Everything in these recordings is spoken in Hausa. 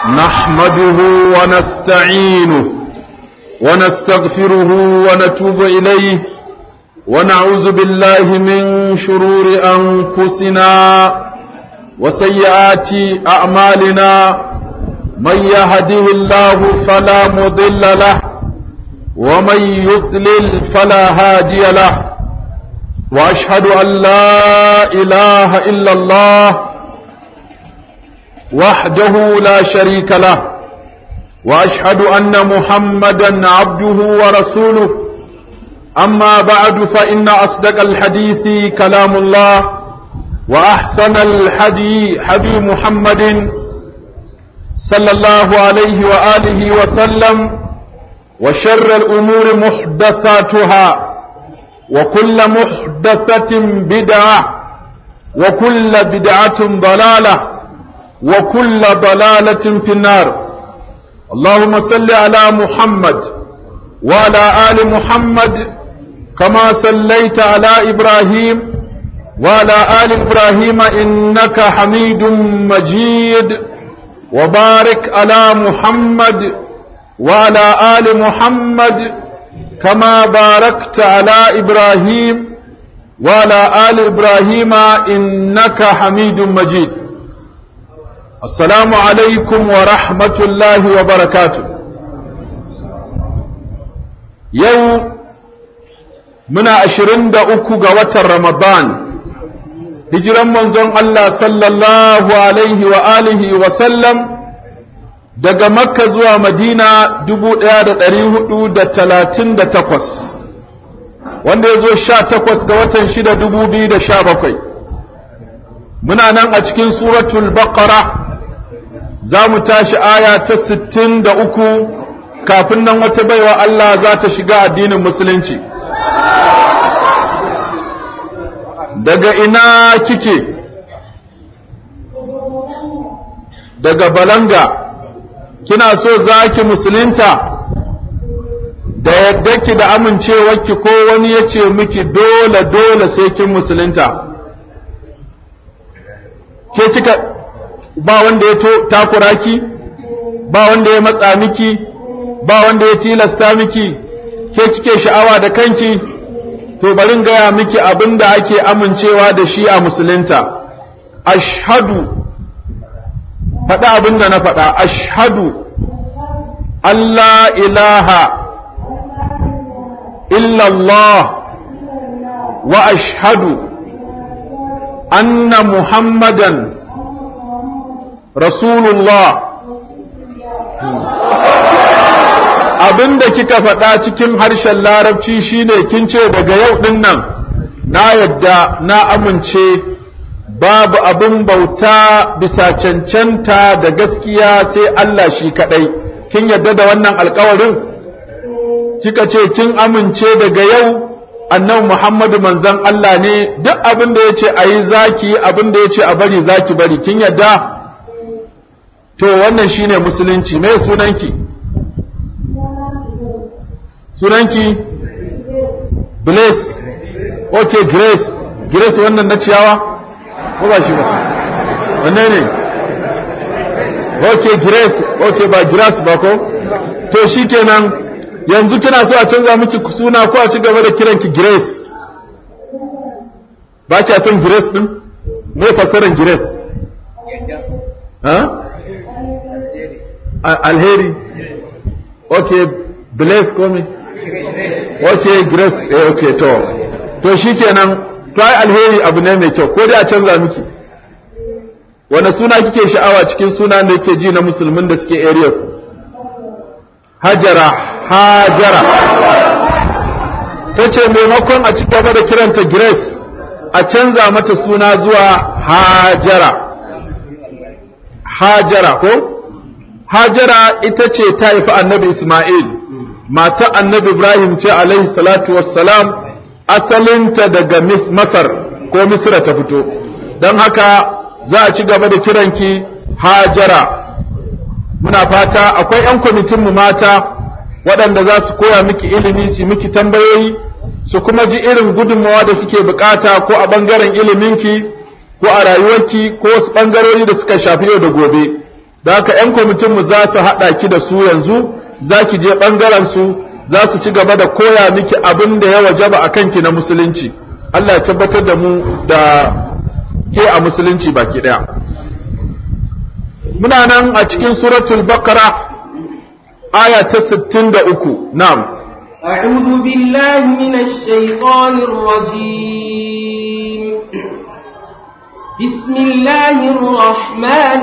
نحمده ونستعينه ونستغفره ونتوب إليه ونعوذ بالله من شرور أنفسنا وسيئات أعمالنا من يهده الله فلا مضل له ومن يضلل فلا هادي له واشهد ان لا اله الا الله وحده لا شريك له واشهد ان محمدا عبده ورسوله اما بعد فان اصدق الحديث كلام الله واحسن الحدي حدي محمد صلى الله عليه واله وسلم وشر الامور محدثاتها وكل محدثة بدعة وكل بدعة ضلالة وكل ضلالة في النار اللهم صل على محمد وعلى آل محمد كما صليت على إبراهيم وعلى آل إبراهيم إنك حميد مجيد وبارك على محمد وعلى آل محمد كما باركت على إبراهيم وعلى آل إبراهيم إنك حميد مجيد السلام عليكم ورحمة الله وبركاته يوم من عشرين دأكو قوة رمضان هجرا منزون الله صلى الله عليه وآله وسلم daga makka zuwa madina dubu ɗaya da ɗari hudu da talatin da takwas wanda ya zo sha takwas ga watan shida dubu biyu da sha bakwai muna nan a cikin suratul baqara za mu tashi aya ta sittin da uku kafin nan wata baiwa Allah za ta shiga addinin musulunci daga ina kike daga balanga kina so za ki musulunta da yadda ki da amincewarki ko wani ya ce miki dole dole sai kin musulunta ke kika ba wanda ya takura ki ba wanda ya matsa miki ba wanda ya tilasta miki ke kike sha'awa da kanki to barin gaya miki abin da ake amincewa da shi a musulunta ashhadu faɗa abin da na faɗa ashhadu Allah ilaha illallah wa ashhadu anna muhammadan rasulullah abin da kika faɗa cikin harshen larabci shine kin ce daga yau ɗin nan na yadda na amince babu abin bauta bisa cancanta da gaskiya sai Allah shi kaɗai kin yadda da wannan alkawarin kika ce kin amince daga yau annabi Muhammadu manzon Allah ne duk abin da yace ayi zaki abin da yace a bari zaki bari kin yadda to wannan shine musulunci me sunanki sunanki Blaise okay Grace Grace wannan na ciyawa ko ba shi ba wanne ne ok grace ok ba grace ba ko to shikenan yanzu kina so a canza miki suna ko a ci gaba da kiranki grace ba kya son grace din me fassarar grace ha alheri ok bless ko me ok grace eh ok to to shikenan to ai alheri abu ne mai kyau ko dai a canza miki wani suna kike sha'awa cikin suna da yake ji na musulmin da suke area ku hajara hajara ta ce maimakon a ci gaba da kiranta grace a canza mata suna zuwa hajara hajara ko hajara ita ce ta haifi annabi isma'il mata annabi ibrahim ce alaihi salatu wassalam asalinta daga masar ko misra ta fito don haka za a ci gaba da kiranki hajara muna fata akwai 'yan kwamitinmu mata waɗanda za su koya miki ilimi su miki tambayoyi su kuma ji irin gudunmawa da kike bukata ko a ɓangaren iliminki ko a rayuwarki ko wasu ɓangarori da suka shafi yau da gobe da haka 'yan kwamitinmu za su haɗa ki da su yanzu za ki je ɓangaren su za su ci gaba da koya miki abin da ya wajaba a kanki na musulunci Allah ya tabbatar da mu da ke a musulunci baki ɗaya muna nan a cikin suratul baqara aya ta 63 na'am أعوذ بالله من الشيطان الرجيم بسم الله الرحمن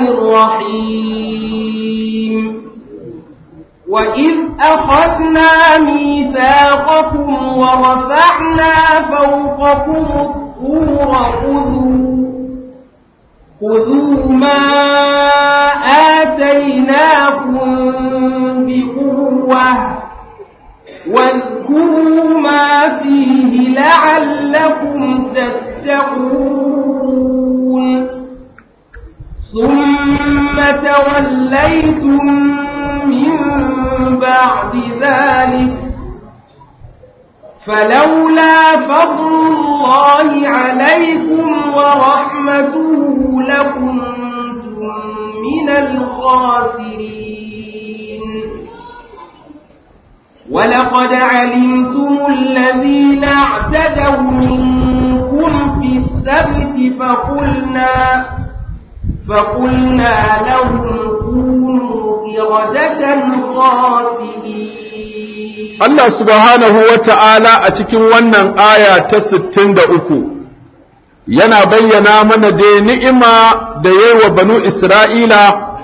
الرحيم وإذ أخذنا ميثاقكم ورفعنا فوقكم الطور خذوا خذوا ما آتيناكم بقوة واذكروا ما فيه لعلكم تتقون ثم توليتم من بعد ذلك فلولا فضل الله عليكم ورحمته لكنتم من الخاسرين ولقد علمتم الذين اعتدوا منكم في السبت فقلنا فقلنا لهم كونوا قردة خاسئين Allah subhanahu wa ta'ala a cikin wannan aya ta sittin da uku yana bayyana mana da ni'ima da yi wa banu Isra'ila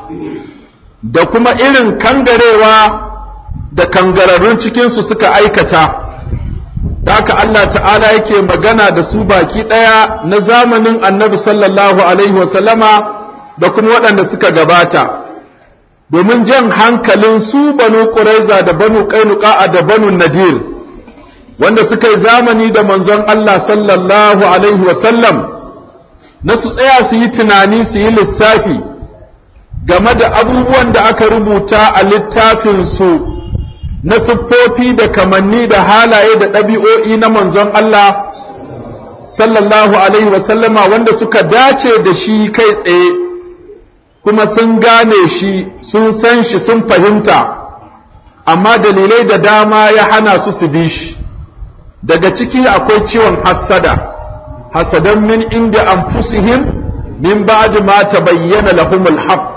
da kuma irin kangarewa da kangararrun cikinsu suka aikata. Da haka Allah ta'ala yake magana da su baki ɗaya na zamanin annabi sallallahu Alaihi wasallama da kuma waɗanda suka gabata. domin jan hankalin su banu ƙuraiza da banu ƙainuka da banu nadir wanda suka yi zamani da manzon Allah sallallahu alaihi wasallam na su tsaya su yi tunani su yi lissafi game da abubuwan da aka rubuta a littafinsu na siffofi da kamanni da halaye da ɗabi'o'i na manzon Allah sallallahu alaihi wasallama wanda suka dace da shi kai tsaye kuma sun gane shi sun san shi sun fahimta amma dalilai da dama ya hana su su bi shi daga ciki akwai ciwon hassada hasadan min inda anfusihim min ba'd ma tabayyana lahumul haqq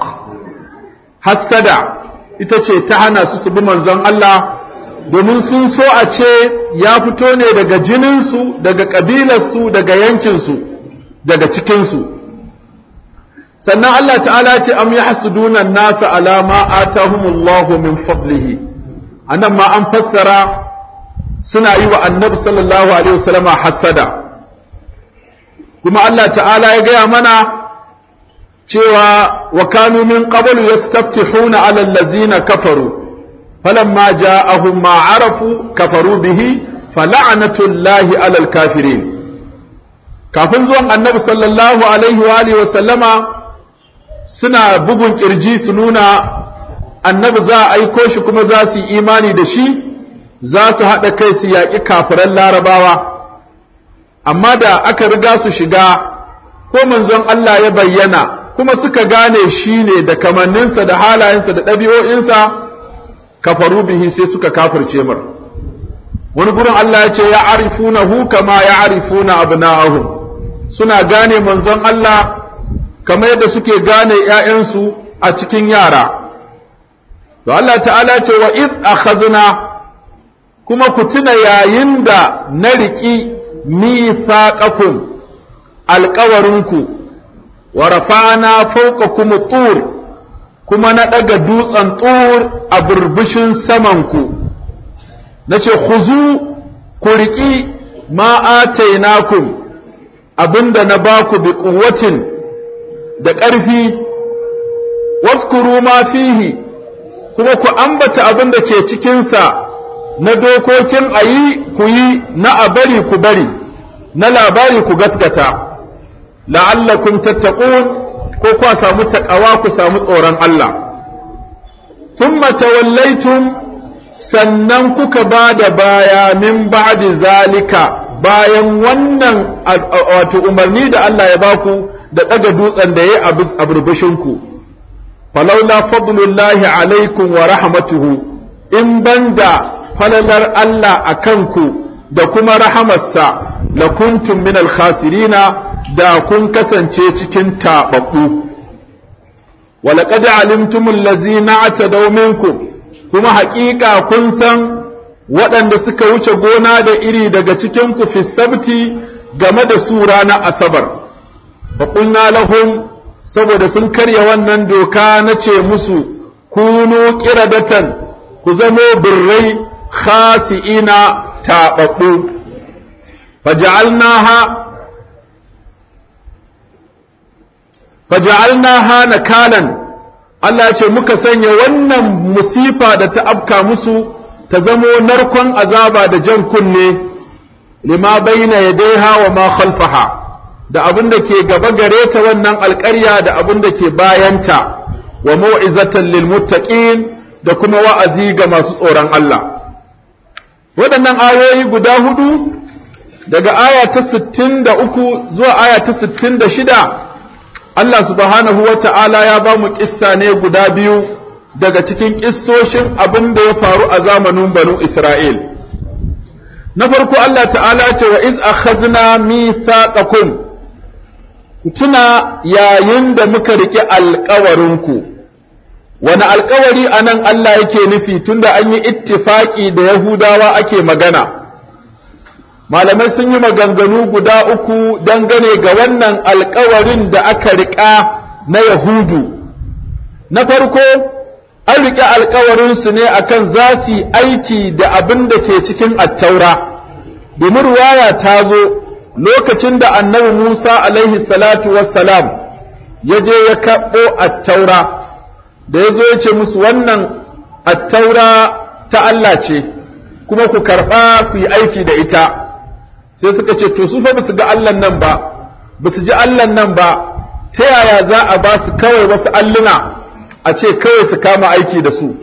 hassada ita ce ta hana su su bi manzon Allah domin sun so a ce ya fito ne daga jininsu daga ƙabilarsu daga yankinsu daga cikinsu sannan Allah ta'ala ce am yahsuduna nasa ala ma atahumullahu min fadlihi anan ma an fassara suna yi wa annabi sallallahu alaihi wasallama hasada kuma Allah ta'ala ya gaya mana cewa wa kanu min qablu yastaftihuna ala allazina kafaru falamma ja'ahum ma arafu kafaru bihi fala'natullahi ala alkafirin kafin zuwan annabi sallallahu alaihi wa alihi wasallama suna bugun kirji su nuna annabi za a aiko shi kuma za su yi imani da shi za su haɗa kai su yaƙi kafiran larabawa amma da aka riga su shiga ko manzon Allah ya bayyana kuma suka gane shi ne da kamanninsa da halayensa da ɗabi'o'insa kafaru bihi sai suka kafirce mar wani gurin Allah ya ce ya arifuna hu kama ya arifuna abna'ahum suna gane manzon Allah kamar yadda suke gane ‘ya'yansu a cikin yara. To Allah ta'ala ce wa iz akhazna kuma ku tuna yayin da na riƙi mithaqakum alƙawarinku wa rafa'na fawqakum tur kuma na ɗaga dutsen tur a burbushin samanku na ce khuzu ku riƙi ma atainakum abinda na baku bi quwwatin da ƙarfi waskuru ma fihi kuma ku ambata abin da ke cikinsa na dokokin a yi ku yi na a bari ku bari na labari ku gaskata la'allakum tattaqun ko ku samu takawa ku samu tsoron Allah thumma tawallaitum sannan kuka ba da baya min ba'di zalika bayan wannan wato umarni da Allah ya baku da ɗaga dutsen da ya a burbushinku falaula fadlullahi alaikum wa rahmatuhu in banda falalar Allah a kanku da kuma rahamarsa la kuntum min khasirina da kun kasance cikin taɓaɓɓu walaƙad alimtum allazina atadaw minkum kuma haƙiƙa kun san waɗanda suka wuce gona da iri daga cikin ku fi sabti game da su ranar asabar fa qulna lahum saboda sun karya wannan doka na ce musu kunu qiradatan ku zamo birrai khasi'ina taɓaɓɓu faja'alnaha faja'alnaha nakalan Allah ce muka sanya wannan musifa da ta afka musu ta zamo narkon azaba da jan kunne lima baina yadaiha wa ma khalfaha da abin da ke gaba gare ta wannan alƙarya da abin da ke bayanta wa mau'izatan lil muttaqin da kuma wa'azi ga masu tsoron Allah waɗannan ayoyi guda hudu daga aya ta 63 zuwa aya ta 66 Allah subhanahu wa ta'ala ya ba mu ƙissa ne guda biyu daga cikin ƙissoshin abin da ya faru a zamanin banu Isra'il. Na farko Allah ta'ala ce wa iz akhazna mithaqakum tuna yayin da muka riƙe alƙawarinku, wani alƙawari a nan Allah yake nufi tunda an yi ittifaƙi da Yahudawa ake magana. malamai sun yi maganganu guda uku dangane ga wannan alkawarin da aka riƙa na yahudu na farko an riƙe alkawarinsu ne akan za su yi aiki da abin da ke cikin attaura domin ruwaya ta zo lokacin da annabi musa alaihi salatu wassalam ya je ya kaɓo attaura da ya zo ya ce musu wannan attaura ta Allah ce kuma ku karɓa ku yi aiki da ita sai suka ce to su fa basu ga Allah nan ba basu ji Allah nan ba ta yaya za a ba su kawai wasu alluna a ce kawai su kama aiki da su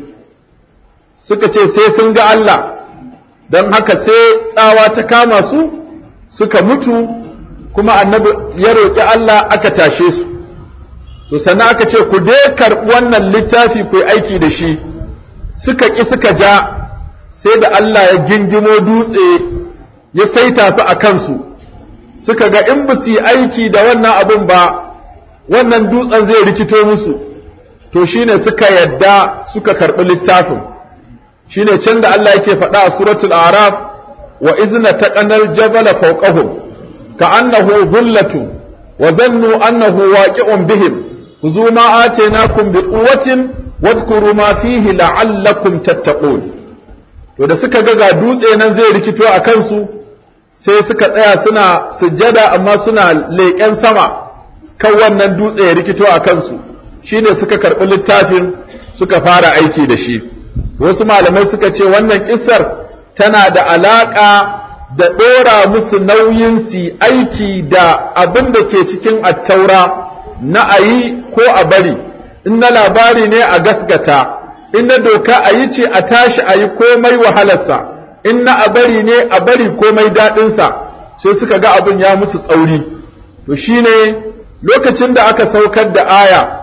suka ce sai sun ga Allah don haka sai tsawa ta kama su suka mutu kuma annabi ya roƙi Allah aka tashe su to sannan aka ce ku dai karɓi wannan littafi ku yi aiki da shi suka ƙi suka ja sai da Allah ya gingimo dutse ya saita su a kansu suka ga in ba su yi aiki da wannan abin ba wannan dutsen zai rikito musu to shine suka yadda suka karɓi littafin shine can da Allah yake faɗa a suratul araf wa izna taqanal jabala fawqahum ka'annahu dhullatu wa zannu annahu waqi'un bihim khudhu ma atainakum biquwwatin wadhkuru ma fihi la'allakum tattaqun to da suka ga ga dutse nan zai rikito a kansu sai suka tsaya suna sujjada amma suna leƙen sama kan wannan dutse ya rikito a kansu shine suka karɓi littafin suka fara aiki da shi wasu malamai suka ce wannan kissar tana da alaƙa da ɗora musu nauyin su aiki da abin da ke cikin attaura na a yi ko a bari in na labari ne a gasgata in na doka a yi ce a tashi a yi komai wahalarsa in na a bari ne a bari komai daɗinsa sai suka ga abin ya musu tsauri to shine lokacin da aka saukar da aya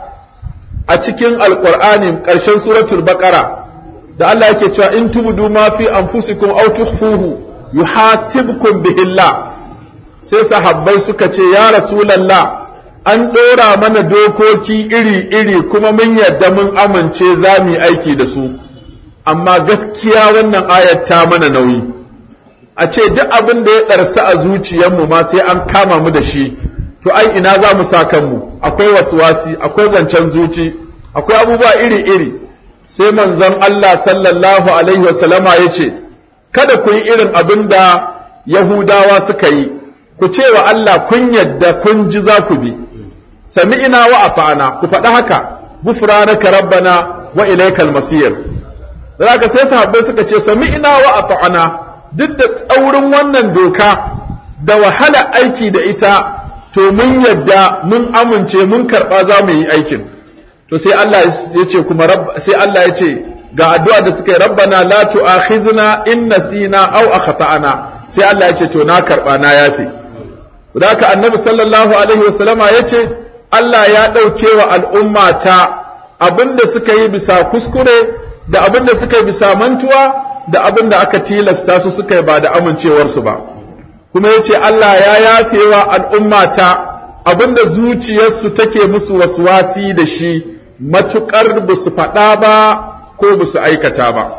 a cikin alƙur'ani ƙarshen suratul baƙara da Allah yake cewa in tubdu ma fi anfusikum aw tukhfuhu yuhasibkum bihillah sai sahabbai suka ce ya rasulullah an ɗora mana dokoki iri-iri kuma mun yadda mun amince za mu yi aiki da su amma gaskiya wannan ayat ta mana nauyi a ce duk abin da ya ɗarsa a zuciyarmu ma sai an kama mu da shi to ai ina za mu sa kanmu akwai wasuwasi akwai zancen zuci akwai abubuwa iri-iri sai manzon Allah sallallahu alaihi wasallama ya ce kada ku yi irin abin da Yahudawa suka yi ku ce wa Allah kun yadda kun ji za ku bi sami'ina wa afa'ana ku faɗi haka gufranaka rabbana wa ilaikal masir zaka sai sahabbai suka ce sami'ina wa afa'ana duk da tsaurin wannan doka da wahala aiki da ita to mun yadda mun amince mun karɓa za mu yi aikin to sai Allah ya ce kuma sai Allah ya ce ga addu'a da suka yi rabbana la tu'akhizna in nasina aw akhtana sai Allah ya ce to na karɓa na yafe Haka annabi sallallahu alaihi wasallama ya ce Allah ya ɗauke wa al'umma ta abin da suka yi bisa kuskure da abin da suka yi bisa mantuwa da abin da aka tilasta su suka yi ba da amincewarsu ba kuma ya ce Allah ya yafewa al'ummata abin da zuciyarsu take musu waswasi da shi matuƙar ba su faɗa ba ko ba su aikata ba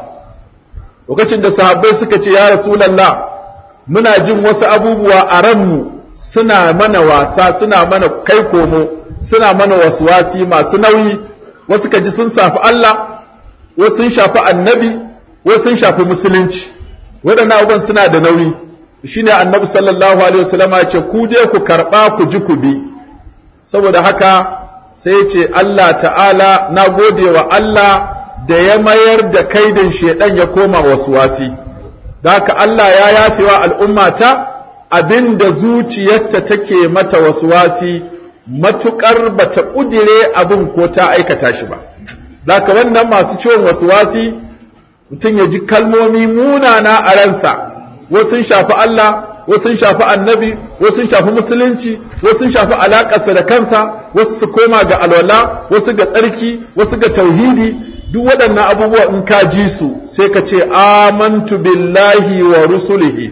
lokacin da sahabbai suka ce ya rasulallah muna jin wasu abubuwa a ranmu suna mana wasa suna mana kai komo suna mana waswasi masu nauyi wasu ka ji sun shafi Allah wasu sun shafi annabi wasu sun shafi musulunci waɗannan abubuwan suna da nauyi shine annabi sallallahu alaihi wasallam ya ce ku dai ku karɓa ku ji ku bi saboda haka sai ya ce Allah ta'ala na gode wa Allah da ya mayar da kaidin shedan ya koma waswasi da haka Allah ya yafewa al'ummata abinda zuciyarta take mata waswasi matukar bata kudire abin ko ta aikata shi ba Daka wannan masu ciwon waswasi mutum ya ji kalmomi munana a ransa wasu sun shafi Allah wasu sun shafi annabi wasu sun shafi musulunci wasu sun shafi alaƙarsa da kansa wasu su koma ga alwala wasu ga tsarki wasu ga tauhidi duk waɗannan abubuwa in ka ji su sai ka ce amantu billahi wa rusulihi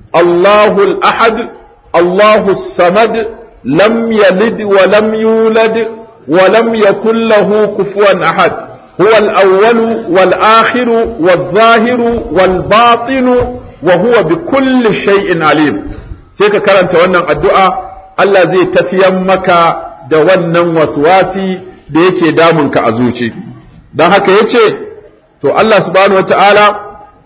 Allahu al-ahad Allahu samad lam yalid wa lam yulad wa lam yakul lahu kufuwan ahad huwa al-awwal wal akhir wal zahir wal batin wa huwa bi kulli shay'in alim sai ka karanta wannan addu'a Allah zai tafiyan maka da wannan waswasi da yake damunka a zuci don haka ya ce to Allah subhanahu wa ta'ala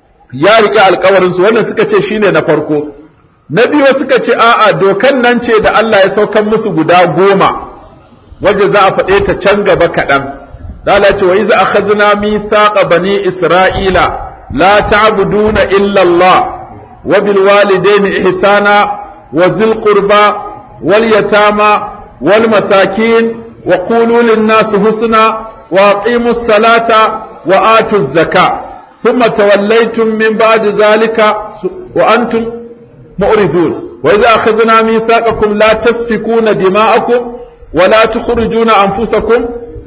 ya riƙe alkawarinsu wannan suka ce shine na farko na biyu suka ce a'a dokan nan ce da Allah ya saukan musu guda goma wadda za a faɗe ta can gaba kaɗan da Allah ce wa iza akhadna mithaqa bani isra'ila la ta'buduna illa Allah wa bil walidayni ihsana wa zil qurba wal yatama wal masakin wa qulu lin nasi husna وأقيموا الصلاة وآتوا الزكاة ثم توليتم من بعد ذلك وأنتم مؤردون وإذا أخذنا ميثاقكم لا تسفكون دماءكم ولا تخرجون أنفسكم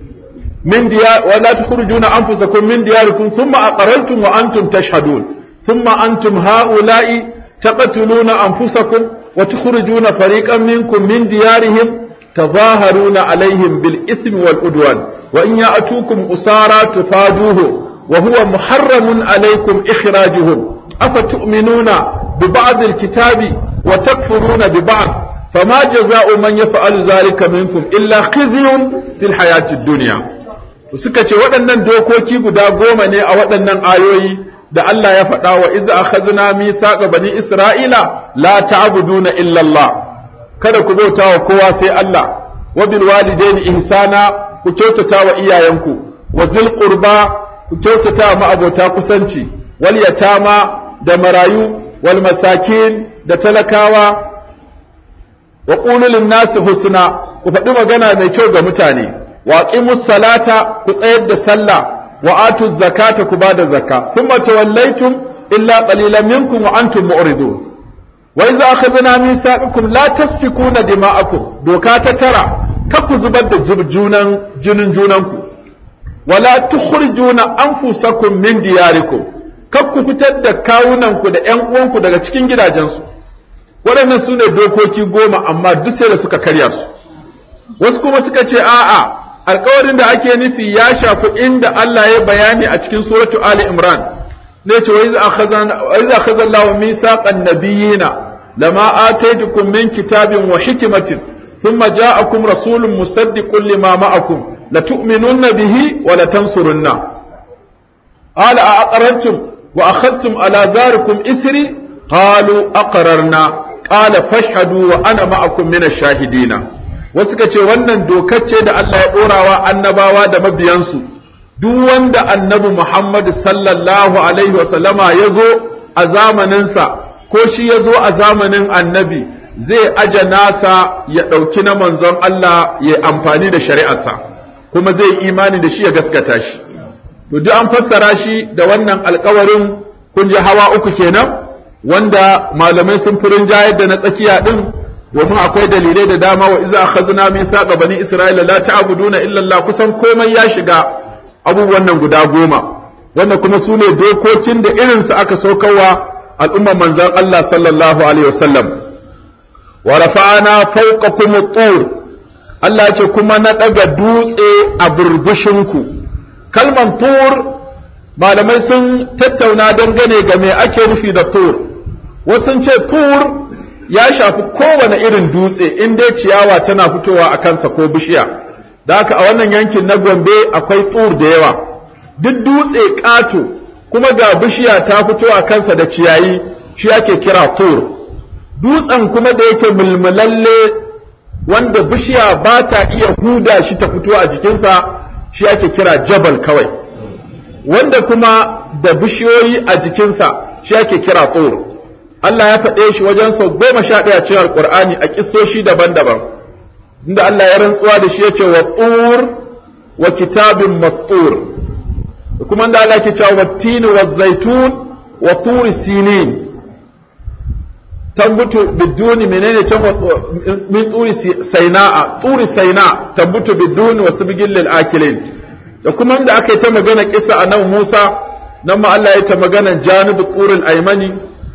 من ديار ولا تخرجون أنفسكم من دياركم ثم أقررتم وأنتم تشهدون ثم أنتم هؤلاء تقتلون أنفسكم وتخرجون فريقا منكم من ديارهم تظاهرون عليهم بالإثم والعدوان وإن يأتوكم أسارى تفادوه وهو محرم عليكم إخراجهم أفتؤمنون ببعض الكتاب وتكفرون ببعض فما جزاء من يفعل ذلك منكم إلا خزي في الحياة الدنيا suka ce waɗannan dokoki guda goma ne a waɗannan ayoyi da Allah ya faɗa wa iza akhazna mithaqa bani Isra'ila la ta'buduna illa Allah kada ku bauta wa kowa sai Allah wa bil walidaini ihsana ku kyautata wa iyayenku wa zil qurba ku kyautata wa ma'abota kusanci wal yatama da marayu wal masakin da talakawa wa qulu lin nasi husna ku faɗi magana mai kyau ga mutane wa aqimus salata ku tsayar da sallah wa atuz zakata ku bada zakka thumma tawallaytum illa qalilan minkum wa antum mu'ridun wa idza akhadna mithaqakum la tasfikuna dima'akum doka ta tara ku zubar da junan jinin junanku wala tukhrijuna anfusakum min diyarikum kar ku fitar da kawunanku da ƴan uwanku daga cikin gidajensu waɗannan su ne dokoki goma amma duk sai da suka karya su wasu kuma suka ce a'a alkawarin da ake nufi ya shafi inda Allah ya bayani a cikin suratu Ali Imran ne ce wa iza akhadha Allahu misaqan nabiyina lama ataitukum min kitabin wa hikmatin ثم جاءكم رسول مصدق لما معكم لتؤمنن به ولتنصرنه قال أأقررتم وأخذتم على ذلكم إسري قالوا أقررنا قال فاشهدوا وأنا معكم من الشاهدين wasu ce wannan dokar ce da Allah ya ɗorawa annabawa da mabiyansu duk wanda annabi Muhammad sallallahu alaihi wasallama ya zo a zamaninsa ko shi ya zo a zamanin annabi zai aje nasa ya ɗauki na manzon Allah ya amfani da shari'arsa kuma zai imani da shi ya gaskata shi to duk an fassara shi da wannan alkawarin kun ji hawa uku kenan wanda malamai sun furin jayar da na tsakiya ɗin domin akwai dalilai da dama wa iza akhazna min saqa bani isra'ila la ta'buduna illa Allah kusan komai ya shiga abubuwan nan guda goma wannan kuma su ne dokokin da irinsu aka saukarwa al'ummar manzon Allah sallallahu alaihi wasallam wa rafa'ana fawqakum tur Allah ce kuma na daga dutse a burbushinku kalman tur malamai sun tattauna dangane ga me ake nufi da tur wasu ce tur ya shafi kowane irin dutse in dai ciyawa tana fitowa a kansa ko bishiya da haka a wannan yankin na gombe akwai tur da yawa duk dutse ƙato kuma ga bishiya ta fito a kansa da ciyayi shi ake kira tur dutsen kuma da yake mulmulalle wanda bishiya ba ta iya huda shi ta fito a jikinsa shi ake kira jabal kawai wanda kuma da bishiyoyi a jikinsa shi ake kira tur Allah ya faɗe shi wajen sau goma sha ɗaya cikin alƙur'ani a ƙisoshi daban-daban inda Allah ya rantsuwa da shi ya ce wa tur wa kitabin mastur kuma inda Allah ke cewa wa tini wa zaitun wa turi sinin tambutu biduni menene can min turi saina'a turi saina tambutu biduni wa subgil lil akilin da kuma inda aka yi ta magana kisa a nan Musa nan ma Allah ya ta magana janibu turil aymani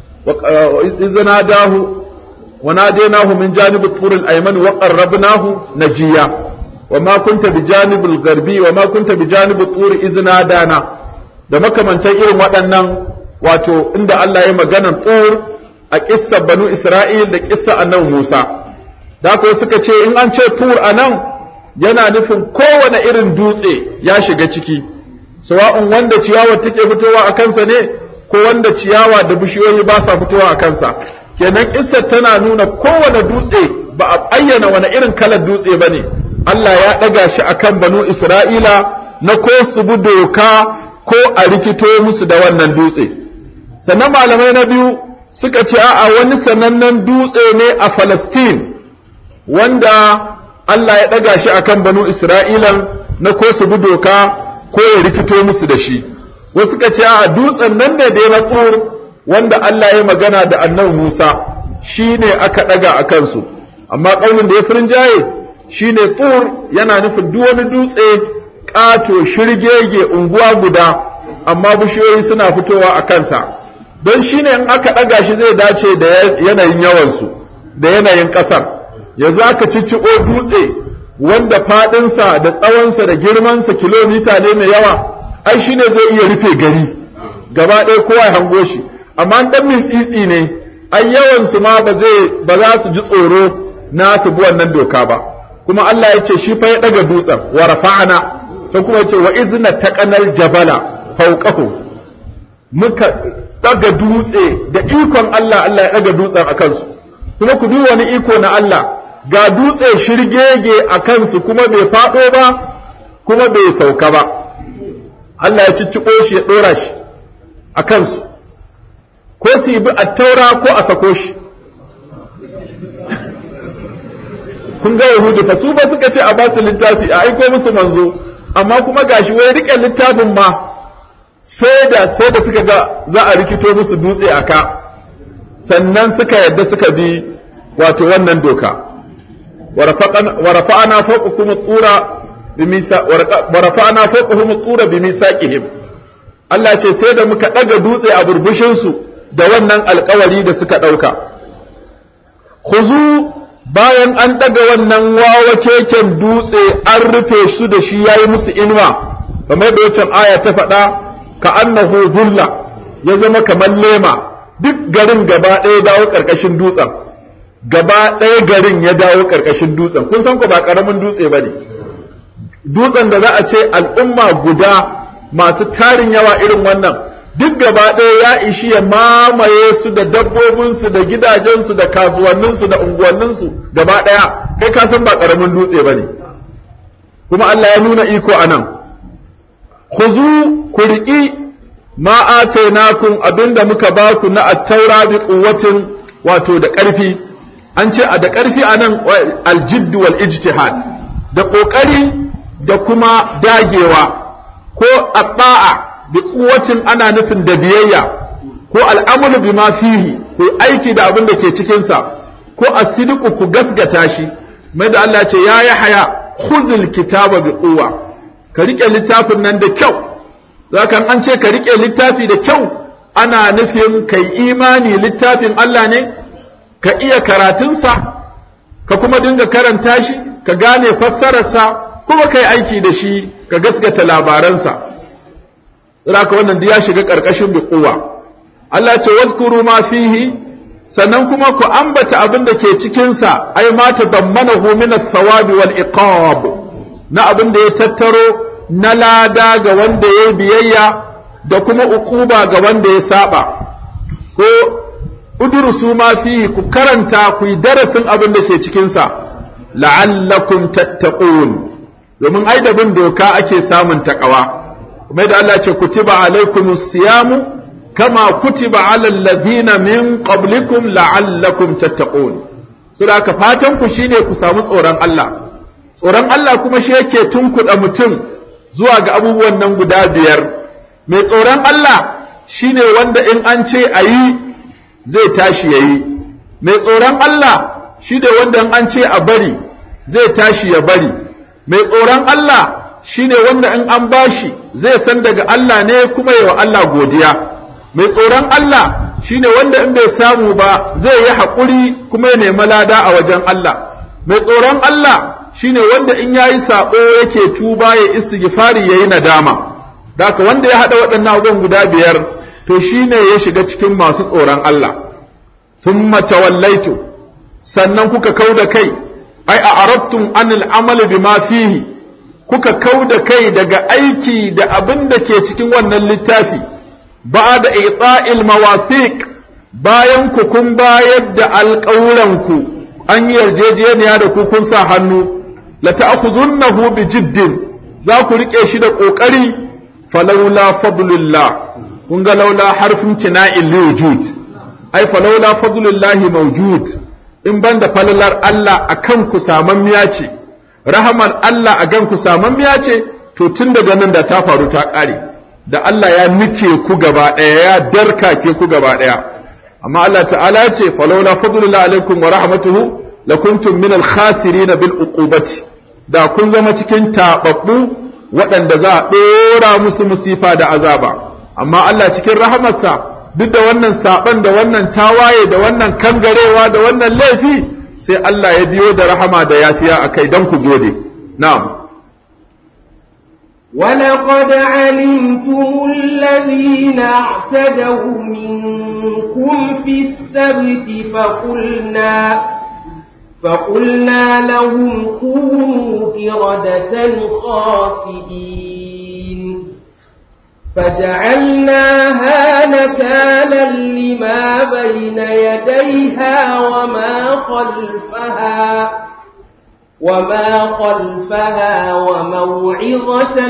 وإذ ناداه وناديناه من جانب الطور الأيمن وقربناه نجيا وما كنت بجانب الغربي وما كنت بجانب الطور إذ نادانا da makamantan irin waɗannan wato inda Allah ya maganan tsor a ƙissa banu Isra'il da ƙissa annabi Musa da ko suka ce in an ce tur a nan yana nufin kowane irin dutse ya shiga ciki sawa'un wanda ciyawar take fitowa a kansa ne ko wanda ciyawa da bishiyoyi ba sa fitowa a kansa kenan kissar tana nuna kowane dutse ba a ayyana wani irin kalar dutse ba ne Allah ya ɗaga shi a kan banu Isra'ila na ko su bi doka ko a rikito musu da wannan dutse sannan malamai na biyu suka ce a wani sanannen dutse ne a Falastin wanda Allah ya ɗaga shi a kan banu Isra'ilan na ko su bi doka ko ya rikito musu da shi wasu ka ce a dutsen nan ne da ya tsor wanda Allah ya magana da annabi Musa shi ne aka ɗaga a kansu amma ƙaunin da ya firin jaye shi ne tsor yana nufin duk wani dutse ƙato shirgege unguwa guda amma bishiyoyi suna fitowa a kansa don shi ne in aka ɗaga shi zai dace da yanayin yawansu da yanayin ƙasar yanzu aka cicciɓo dutse wanda faɗinsa da tsawonsa da girmansa kilomita ne mai yawa ai shi ne zai iya rufe gari gaba ɗaya kowa ya hango shi amma ɗan min tsitsi ne ai yawan su ma ba zai ba za su ji tsoro na su bi wannan doka ba kuma Allah ya ce shi fa ya daga dutsen wa rafa'ana ta kuma ce wa izna taqanal jabala fawqahu muka daga dutse da ikon Allah Allah ya daga dutsen a kansu kuma ku duba wani iko na Allah ga dutse shirgege a kansu kuma bai faɗo ba kuma bai sauka ba Allah ya cicciko shi ya ɗora shi a kansu ko su yi bi a taura ko a sako shi kun ga yahudu fa su ba suka ce a ba su littafi a aiko musu manzo amma kuma gashi wai rike littafin ma sai da sai da suka ga za a rikito musu dutse a ka sannan suka yadda suka bi wato wannan doka wa rafa'ana fawqakum tsura ورفعنا فوقهم الطور بميثاقهم Allah ce sai da muka ɗaga dutse a burbushinsu da wannan alkawari da suka ɗauka. Khuzu bayan an ɗaga wannan wawa keken dutse an rufe su da shi ya yi musu inuwa, kamar da wancan aya ta faɗa ka annahu zulla ya zama kamar lema duk garin gaba ɗaya dawo ƙarƙashin dutsen. Gaba ɗaya garin ya dawo ƙarƙashin dutsen, kun san ku ba ƙaramin dutse ba ne. dutsen da za a ce al'umma guda masu tarin yawa irin wannan duk gaba ɗaya ya ishi ya mamaye su da dabbobinsu da gidajensu da kasuwanninsu da unguwanninsu gaba ɗaya kai ka san ba ƙaramin dutse ba ne kuma Allah ya nuna iko a nan ku riƙi ma atainakum abinda muka ba ku na attaura bi quwwatin wato da ƙarfi an ce a da ƙarfi a nan aljiddu wal ijtihad da ƙoƙari da kuma dagewa ko abba'a bi kuwacin ana nufin da biyayya ko al'amulu bi ma fihi ko aiki da abin da ke cikinsa ko asidiku ku gasgata shi mai da Allah ce ya yi haya khuzul kitaba bi quwwa ka rike littafin nan da kyau zakan an ce ka rike littafi da kyau ana nufin kai imani littafin Allah ne ka iya karatunsa ka kuma dinga karanta shi ka gane fassararsa kuma kai aiki da shi ka gaskata labaransa ka wannan ya shiga ƙarƙashin bi quwwa Allah ce wazkuru ma fihi sannan kuma ku ambata abin da ke cikinsa ai ma tadammanahu min as-sawabi wal iqab na abin da ya tattaro na lada ga wanda ya biyayya da kuma uquba ga wanda ya saba ko udrusu ma fihi ku karanta ku yi darasin abin da ke cikinsa la'allakum tattaqun domin ai da bin doka ake samun takawa kuma da Allah ce kutiba alaikumus siyamu kama kutiba alal ladzina min qablikum la'allakum tattaqun saboda ka fatan ku shine ku samu tsoron Allah tsoron Allah kuma shi yake tunkuɗa mutum zuwa ga abubuwan nan guda biyar mai tsoron Allah shine wanda in an ce ayi zai tashi yayi mai tsoron Allah shi da wanda in an ce a bari zai tashi ya bari mai tsoron Allah shine wanda in an bashi zai san daga Allah ne kuma yi wa Allah godiya mai tsoron Allah shine wanda in bai samu ba zai yi haƙuri kuma ya nemi lada a wajen Allah mai tsoron Allah shine wanda in yayi sabo yake tuba ya istighfari yayi nadama daka wanda ya hada waɗannan abubuwan guda biyar to shine ya shiga cikin masu tsoron Allah thumma tawallaitu sannan kuka kauda kai ai a arabtum anil amali bima fihi kuka kauda kai daga aiki da abin da ke cikin wannan littafi ba da ita'il mawasiq bayan ku kun bayar da alƙawuranku an yi yarjejeniya da ku kun sa hannu la ta'khuzunnahu bi jiddin za ku rike shi da kokari falawla fadlullah kun ga laula harfin tina'il liwujud ai falawla fadlullahi mawjud in banda falalar Allah akan ku samammiya ce rahamar Allah a gan ku samammiya ce to tun daga nan da ta faru ta ƙare da Allah ya nike ku gaba ɗaya ya darkake ku gaba ɗaya amma Allah ta'ala ce falawla fadlullahi alaikum wa rahmatuhu lakuntum min al-khasirin bil uqubati da kun zama cikin tababbu waɗanda za a ɗora musu musifa da azaba amma Allah cikin rahamarsa duk da wannan saban da wannan tawaye da wannan kangarewa da wannan laifi sai Allah ya biyo da rahama da yafiya akai dan ku gode na'am ولقد علمتم الذين اعتدوا منكم في السبت فقلنا فقلنا لهم كونوا قردة خاسئين فجعلناها نكالا لما بين يديها وما خلفها وما خلفها وموعظة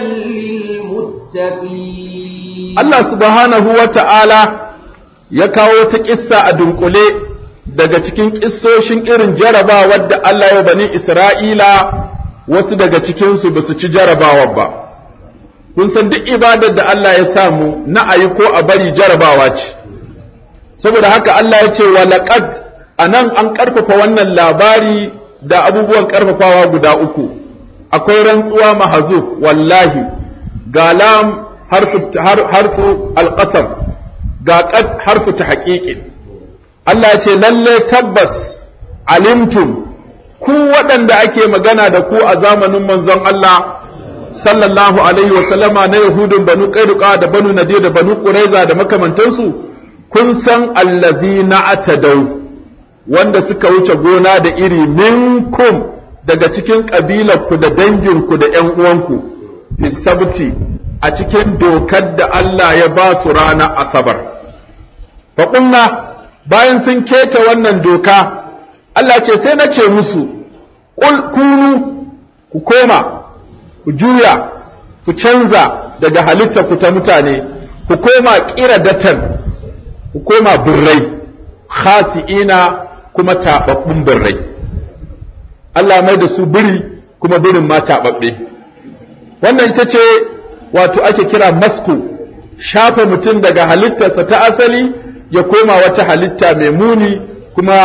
للمتقين الله سبحانه وتعالى يكاو تكسا أدنقلي daga cikin ƙissoshin irin jarabawar da Allah ya bani Isra'ila wasu daga cikinsu ba su ci jarabawar ba. Kun san duk ibadar da Allah ya samu na ayi ko a bari jarabawa ce, saboda haka Allah ya ce wa laƙad a nan an ƙarfafa wannan labari da abubuwan ƙarfafawa guda uku, akwai rantsuwa mahazuf wallahi, ga lam harfu alƙasam, ga ƙad harfu ta haƙiƙin. Allah ce lalle tabbas alimtum ku waɗanda ake magana da ku a zamanin manzon Allah sallallahu alaihi wa sallama na Yahudun banu Qainuqa da banu Nadir da banu Quraiza da makamantansu kun san allazina atadau wanda suka wuce gona da iri minkum daga cikin ƙabilarku da danginku da ƴan uwanku fisabti a cikin dokar da Allah ya ba su ranar asabar faƙunna bayan sun keta wannan doka Allah ce sai na ce musu kunu ku koma ku juya ku canza daga halitta ku ta mutane ku koma datan ku koma birrai khasi'ina kuma taɓaɓɓun birrai Allah mai da su biri kuma birin ma taɓaɓɓe wannan ita ce wato ake kira masku shafa mutum daga halittarsa ta asali ya koma wata halitta mai muni kuma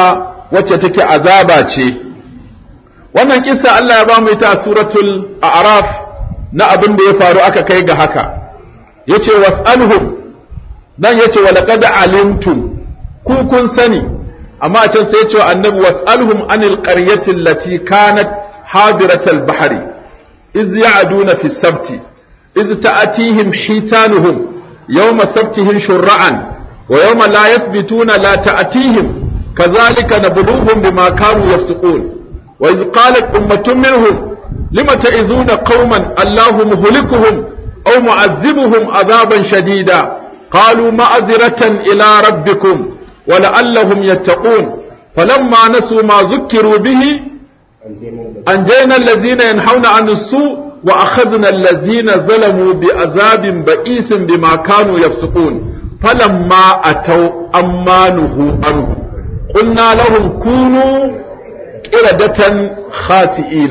wacce take azaba ce wannan kissa Allah ya ba mu ita a suratul a'raf na abin da ya faru aka kai ga haka yace was'alhum dan yace wa laqad alimtum ku kun sani amma a can sai yace annabi was'alhum anil qaryati allati kanat hadiratal bahri iz ya'duna fi sabti iz ta'atihim hitanuhum yawma sabtihim shur'an wa yawma la yathbituna la ta'atihim kadhalika nabluhum bima kanu yafsukun wa iz qalat ummatun minhum lima ta'izuna qauman allahu muhlikuhum aw mu'azzibuhum adhaban shadida قالوا معذرة إلى ربكم ولعلهم يتقون فلما نسوا ما ذكروا به أنجينا الذين ينحون عن السوء وأخذنا الذين ظلموا بعذاب بئيس بما كانوا يفسقون فلما أتوا أما نهوا عنه قلنا لهم كونوا قردة خاسئين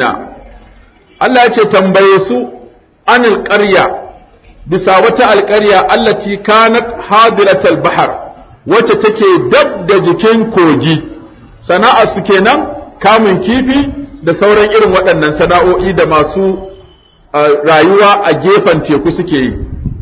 الله يتنبيسوا عن القرية bisa wata alƙarya allati kanat hadiratal bahar wacce take dab da jikin kogi sana'a su kenan kamun kifi da sauran irin waɗannan sana'o'i da masu rayuwa a gefen teku suke yi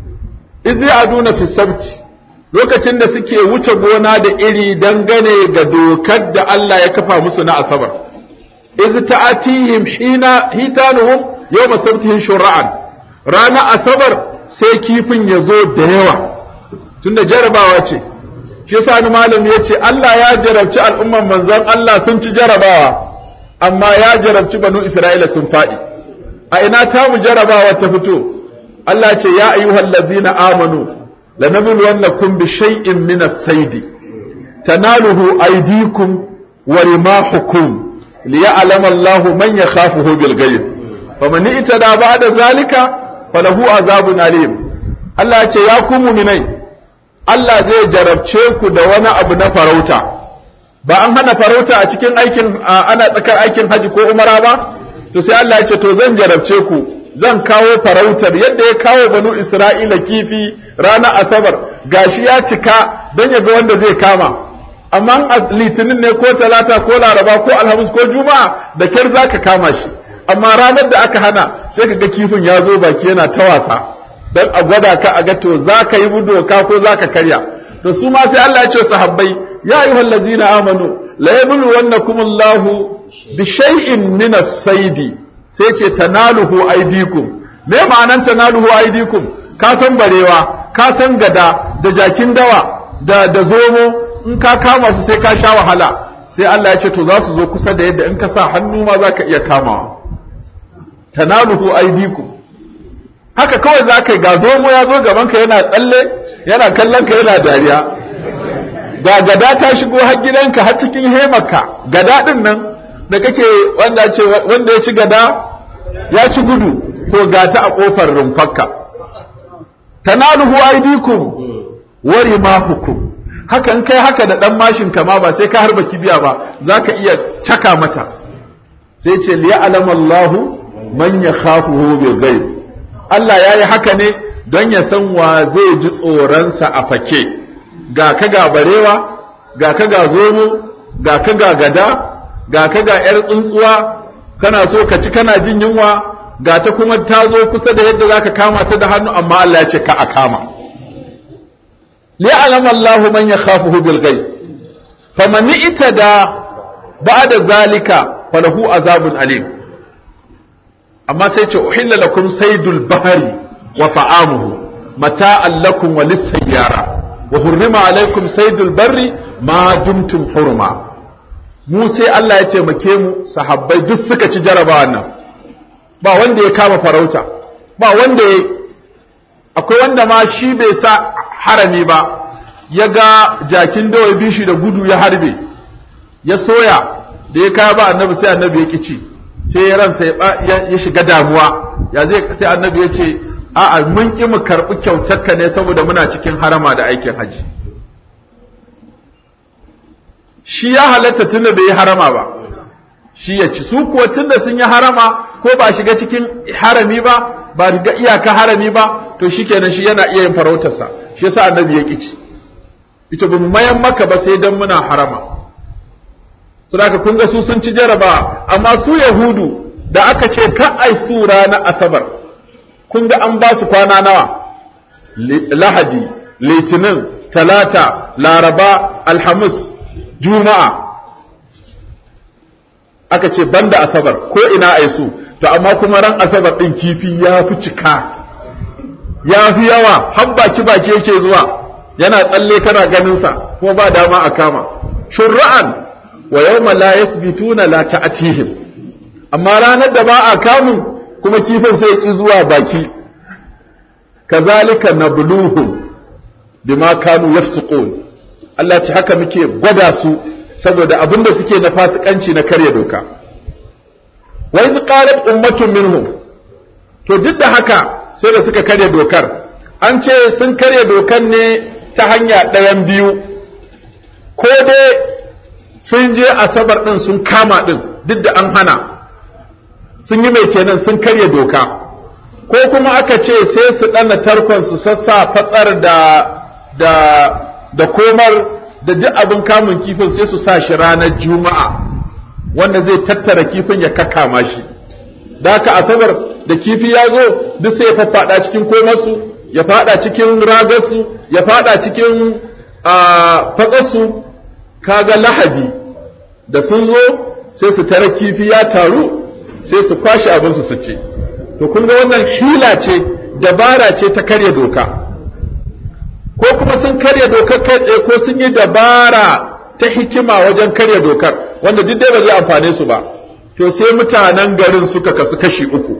izi aduna fi sabti lokacin da suke wuce gona da iri dangane ga dokar da Allah ya kafa musu na asabar izi ta'atihim hina hitanuhum yawma sabtihim shur'an rana asabar sai kifin ya zo da yawa tunda jarabawa ce shi yasa ni malami ya ce Allah ya jarabci al'umman manzon Allah sun ci jarabawa amma ya jarabci banu Isra'ila sun faɗi a ina ta mu jarabawa ta fito Allah ce ya ayyuhal ladzina amanu lanabluwannakum bi shay'in min as-sayd tanaluhu aydikum wa rimahukum liya'lama Allahu man yakhafuhu bil ghaib faman itada ba'da zalika falahu azabun alim Allah ya ce ya ku muminai Allah zai jarabce ku da wani abu na farauta ba an hana farauta a cikin aikin ana tsakar aikin haji ko umara ba to sai Allah ya ce to zan jarabce ku zan kawo farautar yadda ya kawo banu Isra'ila kifi ranar asabar gashi ya cika don ya ga wanda zai kama amma litinin ne ko talata ko laraba ko alhamis ko juma'a da kyar zaka kama shi amma ranar da aka hana sai ka ga kifin ya zo baki yana ta wasa don a gwada ka a ga to za ka yi doka ko za ka karya to su ma sai Allah ya ce sahabbai ya yi hallazina amanu la yablu wannakum Allahu bi shay'in min as-sayd sai ce tanaluhu aydikum me ma'anan tanaluhu aydikum ka san barewa ka san gada da jakin dawa da da zomo in ka kama su sai ka sha wahala sai Allah ya ce to za su zo kusa da yadda in ka sa hannu ma za ka iya kamawa tanaluhu aydikum haka kawai za ka yi ga zomo ya zo gaban ka yana tsalle yana kallon ka yana dariya ga gada ta shigo har gidanka har cikin hemarka gada din nan da kake wanda ce wanda ya ci gada ya ci gudu to ga ta a kofar rumfarka tanaluhu aydikum wa rimahukum haka in kai haka da dan mashin kama ba sai ka harba kibiya ba zaka iya caka mata sai ce liya'lamallahu man yakhafuhu bil ghaib Allah ya yi haka ne don ya san wa zai ji tsoronsa a fake ga ka ga barewa ga ka ga zomo ga ka ga gada ga ka ga ‘yar tsuntsuwa kana so ka ci kana jin yunwa ga ta kuma ta zo kusa da yadda za ka kama ta da hannu amma Allah ya ce ka a kama li'alam Allahu man yakhafuhu bil ghaib faman itada ba'da zalika falahu azabun alim amma sai ce uhilla lakum saydul bahri wa ta'amuhu mata'an lakum wa lis-sayyara wa hurrima alaykum saydul barri ma dumtum hurma mu sai Allah ya taimake mu sahabbai duk suka ci jarabawa nan ba wanda ya kama farauta ba wanda ya akwai wanda ma shi bai sa harami ba ya ga jakin dawa bishi da gudu ya harbe ya soya da ya kaya ba annabi sai annabi ya kici sai ransa ya shiga damuwa ya zai sai annabi ya ce a'a mun ki mu karɓi kyautarka ne saboda muna cikin harama da aikin haji shi ya halatta tunda bai yi harama ba shi ya ci su kuwa tunda sun yi harama ko ba shiga cikin harami ba ba ga iyaka harami ba to shikenan shi yana iya yin farautarsa shi yasa annabi ya kici ita ba mu mayan maka ba sai dan muna harama saboda kun ga su sun ci jaraba amma su yahudu da aka ce ka ai su ranar asabar kun ga an ba su kwana nawa lahadi litinin talata laraba alhamis juma'a aka ce banda asabar ko ina ai su to amma kuma ran asabar din kifi ya fi cika ya fi yawa har baki baki yake zuwa yana tsalle kana ganin sa ko ba dama a kama shur'an wa yawma la yasbituna la ta'tihim amma ranar da ba a kamun kuma kifin sai ki zuwa baki kazalika nabluhum bima kanu yafsuqun Allah ce haka muke gwada su saboda abin da suke na fasikanci na karya doka wa iz qalat ummatun minhum to duk da haka sai da suka karya dokar an ce sun karya dokar ne ta hanya ɗayan biyu ko dai sun je asabar ɗin sun kama ɗin duk da an hana sun yi mai kenan sun karya doka ko kuma aka ce sai su ɗana tarkon su sassa fatsar da da da komar da duk abin kamun kifin sai su sa shi ranar juma'a wanda zai tattara kifin ya kakama shi da haka asabar da kifi ya zo duk sai ya faffaɗa cikin komarsu ya faɗa cikin ragarsu ya faɗa cikin fatsarsu kaga lahadi da sun zo sai su tara kifi ya taru sai su kwashe abinsu su ce to kun ga wannan hila ce dabara ce ta karya doka ko kuma sun karya dokar kai tsaye ko sun yi dabara ta hikima wajen karya dokar wanda duk dai ba zai amfane su ba to sai mutanen garin suka kasu kashi uku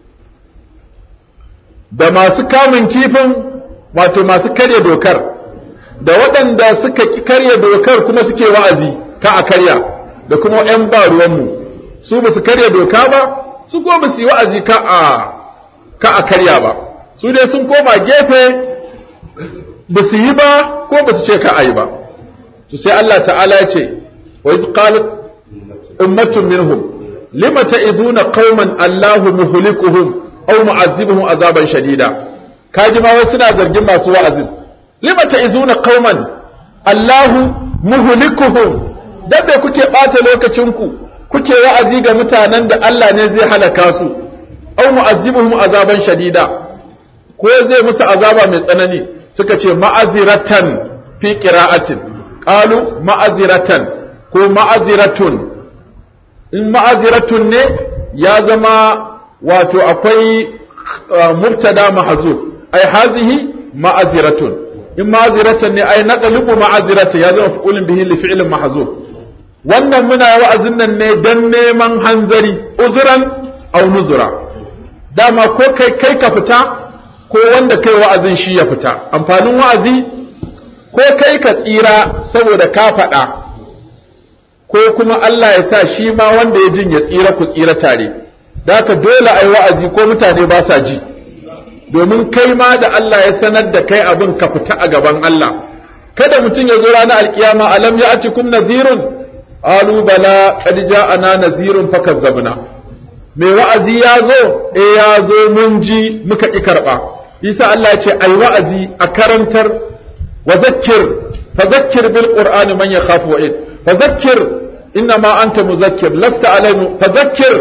da masu kamun kifin wato masu karya dokar da waɗanda suka ki karya dokar kuma suke wa'azi ka a karya da kuma 'yan ba ruwanmu su ba su karya doka ba su ko ba su yi wa'azi ka a ka a karya ba su dai sun koma gefe ba su yi ba ko ba su ce ka a yi ba to sai Allah ta'ala ya ce wa iz qalat ummatun minhum lima ta'izuna qauman Allahu muhlikuhum aw mu'azzibuhum azaban shadida kaji ma wasu suna zargin masu wa'azin lima ta'izuna qauman Allahu muhlikuhum dan da kuke bata lokacin ku kuke wa'azi ga mutanen da Allah ne zai halaka su aw mu'azzibuhum azaban shadida ko zai musu azaba mai tsanani suka ce ma'aziratan fi qira'atin qalu ma'aziratan ko ma'aziratun in ma'aziratun ne ya zama wato akwai mubtada mahzuf ai hazihi ma'aziratun in ma'aziratan ne ai naqlibu ma'aziratan ya zama fi'ulun bihi li fi'lin mahzuf wannan muna wa'azin nan ne dan neman hanzari uzuran aw nuzura dama ko kai kai ka fita ko wanda kai wa'azin shi ya fita amfanin wa'azi ko kai ka tsira saboda ka faɗa ko kuma Allah ya sa shi ma wanda ya jin ya tsira ku tsira tare da haka dole a yi wa'azi ko mutane ba sa ji domin kai ma da Allah ya sanar da kai abin ka fita a gaban Allah kada mutum ya zo ranar alkiyama alam ya ati kum nazirun alu bala qad ja'ana nazirun fakazzabna mai wa'azi ya zo eh ya zo mun ji muka ki karba isa Allah ya ce ai wa'azi a karantar wa zakkir fa zakkir bil qur'ani man yakhafu wa'id fa zakkir inna ma anta muzakkir lasta alaihim fa zakkir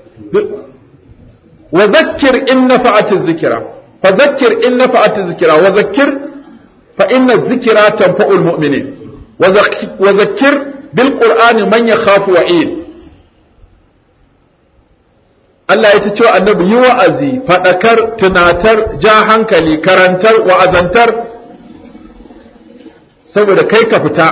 وذكر إن نفعت الذكرى فذكر إن نفعت الذكرى وذكر فإن الذكرى تنفع المؤمنين وذكر بالقرآن من يخاف وعيد Allah ya ce wa annabi yi wa'azi, faɗakar, tunatar, ja hankali, karantar, wa'azantar, saboda kai ka fita.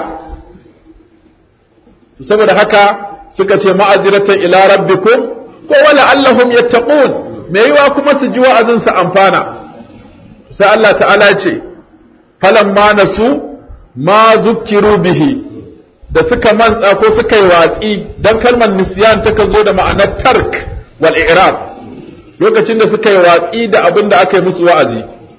Saboda haka suka ce ma'aziratan ila rabbikum ko wala allahum yattaqun me yiwa kuma su ji wa'azin su amfana sai Allah ta'ala ce falamma nasu ma zukkiru bihi da suka mantsa ko suka yi watsi dan kalmar nisyan ta zo da ma'anar tark wal i'rab lokacin da suka yi watsi da abin da aka yi musu wa'azi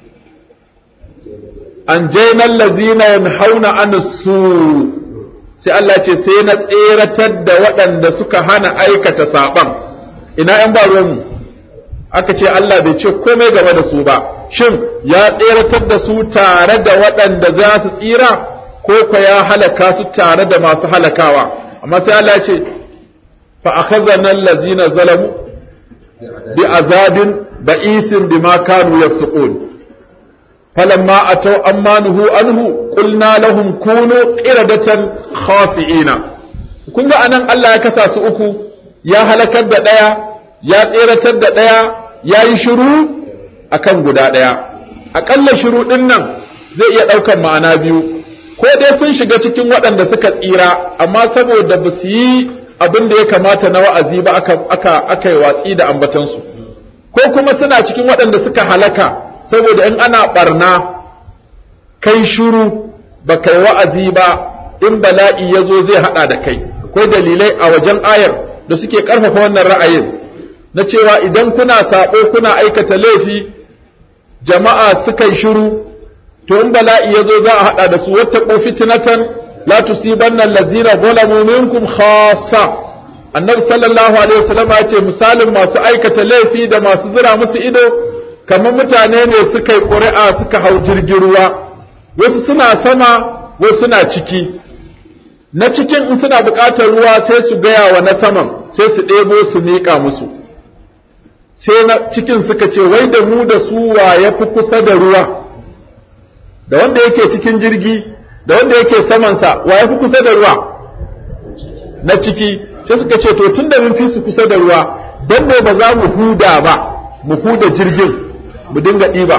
an jainal lazina yanhauna an su sai Allah ce sai na tseratar da waɗanda suka hana aikata saɓan ina ‘yan ba ruwanmu aka ce Allah bai ce komai game da su ba shin ya tseratar da su tare da waɗanda za su tsira ko kwa ya halaka su tare da masu halakawa amma sai Allah ya ce fa akhadhana allazina zalamu bi azabin ba'isin bima kanu yafsukun falamma ataw amma nuhu anhu qulna lahum kunu qiradatan khasi'ina kun ga anan Allah ya kasa su uku ya halakar da daya ya tseratar da daya yayi shiru akan guda daya akalla shiru din nan zai iya daukan ma'ana biyu ko dai sun shiga cikin waɗanda suka tsira amma saboda ba su yi abin da ya kamata na wa'azi ba aka aka aka yi watsi da ambatansu ko kuma suna cikin waɗanda suka halaka saboda in ana barna kai shuru ba kai wa'azi ba in bala'i ya zo zai haɗa da kai akwai dalilai a wajen ayar da suke ƙarfafa wannan ra'ayin na cewa idan kuna saɓo kuna aikata laifi jama'a suka yi shuru to in bala'i ya zo za a haɗa da su wata fitnatan la tusibanna allazina zalamu minkum khassa annabi sallallahu alaihi wasallam ya ce misalin masu aikata laifi da masu zira musu ido kamar mutane ne suka yi ƙuri'a suka hau jirgin ruwa wasu suna sama wasu suna ciki na cikin in suna buƙatar ruwa sai su gaya wa na saman sai su ɗebo su miƙa musu sai na cikin suka ce wai da mu da su wa ya fi kusa da ruwa da wanda yake cikin jirgi da wanda yake samansa wa ya fi kusa da ruwa na ciki sai suka ce to tun da mun fi su kusa da ruwa don ne ba za mu huda ba mu huda jirgin mu dinga ɗiba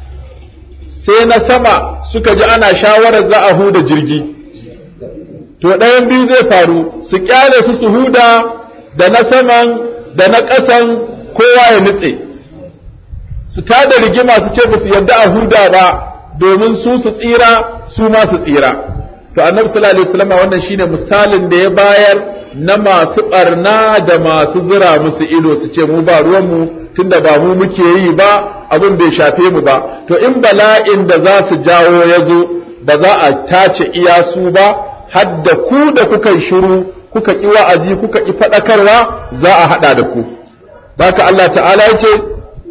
sai na sama suka ji ana shawarar za a huda jirgi to ɗayan biyu zai faru su kyale su su huda da na saman da na ƙasan kowa ya nutse su tada rigima su ce ba su yarda a huda ba domin su su tsira su ma su tsira to annabi sallallahu alaihi wasallam wannan shine misalin da ya bayar na masu barna da masu zira musu ido su ce mu ba ruwan mu tunda ba mu muke yi ba abin bai shafe mu ba to in bala'in da za su jawo ya zo ba za a tace iya su ba har da ku da kuka yi shiru kuka ki wa'azi kuka ki faɗakarwa za a haɗa da ku haka Allah ta'ala ya ce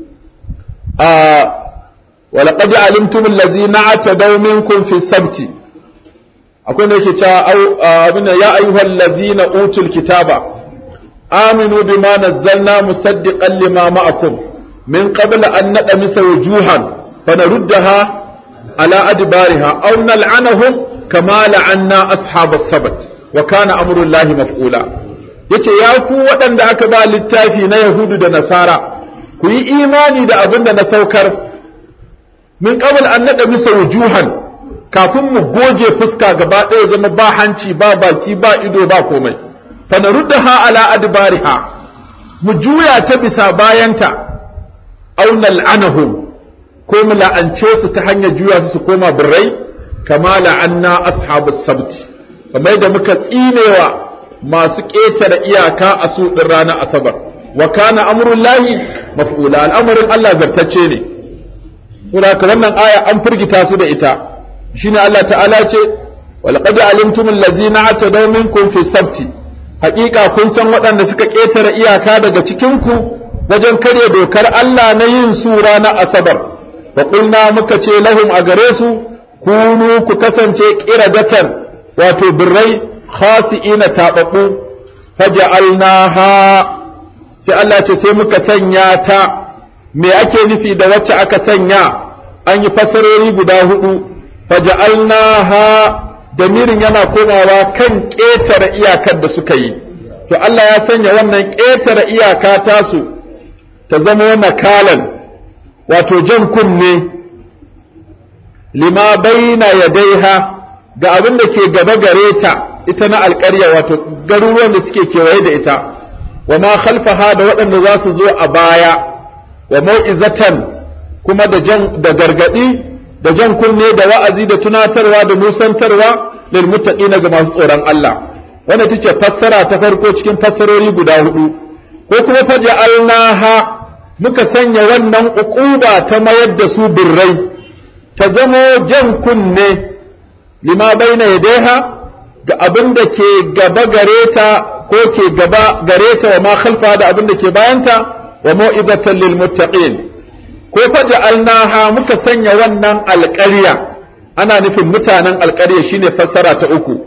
a ولقد علمتم الذين اعتدوا منكم في السبت akwai da yake cewa abin ya ayyuhal ladzina utul kitaba aminu bima nazzalna musaddiqan lima ma'akum min qabl an nadmisa wujuhan fanaruddaha ala adbariha aw nal'anahum kama la'anna ashabas sabt wa kana amru llahi maf'ula yace ya ku waɗanda aka ba littafi na yahudu da nasara ku yi imani da abin da na saukar min qabl an nadmisa wujuhan kafin mu goge fuska gaba ɗaya zama ba hanci ba baki ba ido ba komai fa naruddaha ala adbariha mu juya ta bisa bayanta aw nal'anahum ko mu la'ance su ta hanyar juya su su koma birrai kama la'anna ashabus sabt kamar da muka tsinewa masu ƙetare iyaka a su ɗin ranar asabar wa kana amrullahi maf'ula al'amarin Allah zartacce ne Saboda wannan aya an firgita su da ita shine Allah ta'ala ce walaqad alimtum allazina atadaw minkum fi sabti haƙiƙa kun san waɗanda suka ƙetare iyaka daga cikin ku wajen karya dokar Allah na yin su ranar asabar wa qulna muka ce lahum a gare su kunu ku kasance qiradatan wato birrai khasi'ina tababbu faja'alnaha sai Allah ce sai muka sanya ta me ake nufi da wacce aka sanya an yi fasarori guda hudu faja'alnaha damirin yana komawa kan ƙetare iyakar da suka yi to Allah ya sanya wannan ƙetare iyaka tasu ta zama nakalan wato jan kunne lima baina yadaiha ga abin da ke gaba gare ta ita na alƙarya wato garuruwan da suke kewaye da ita wa ma khalfaha da waɗanda za su zo a baya wa mau'izatan kuma da jan da gargadi da jan kunne da wa'azi da tunatarwa da musantarwa lil muttaqina ga masu tsoron Allah wanda take fassara ta farko cikin fassarori guda hudu ko kuma faja'alnaha muka sanya wannan uquba ta mayar da su birrai ta zamo jan kunne lima baina yadaiha ga abin da ke gaba gare ta ko ke gaba gare ta wa ma khalfa da abin da ke bayanta wa mau'izatan lil muttaqin ko faja'alnaha muka sanya wannan alƙarya ana nufin mutanen alƙarya shine fassara ta uku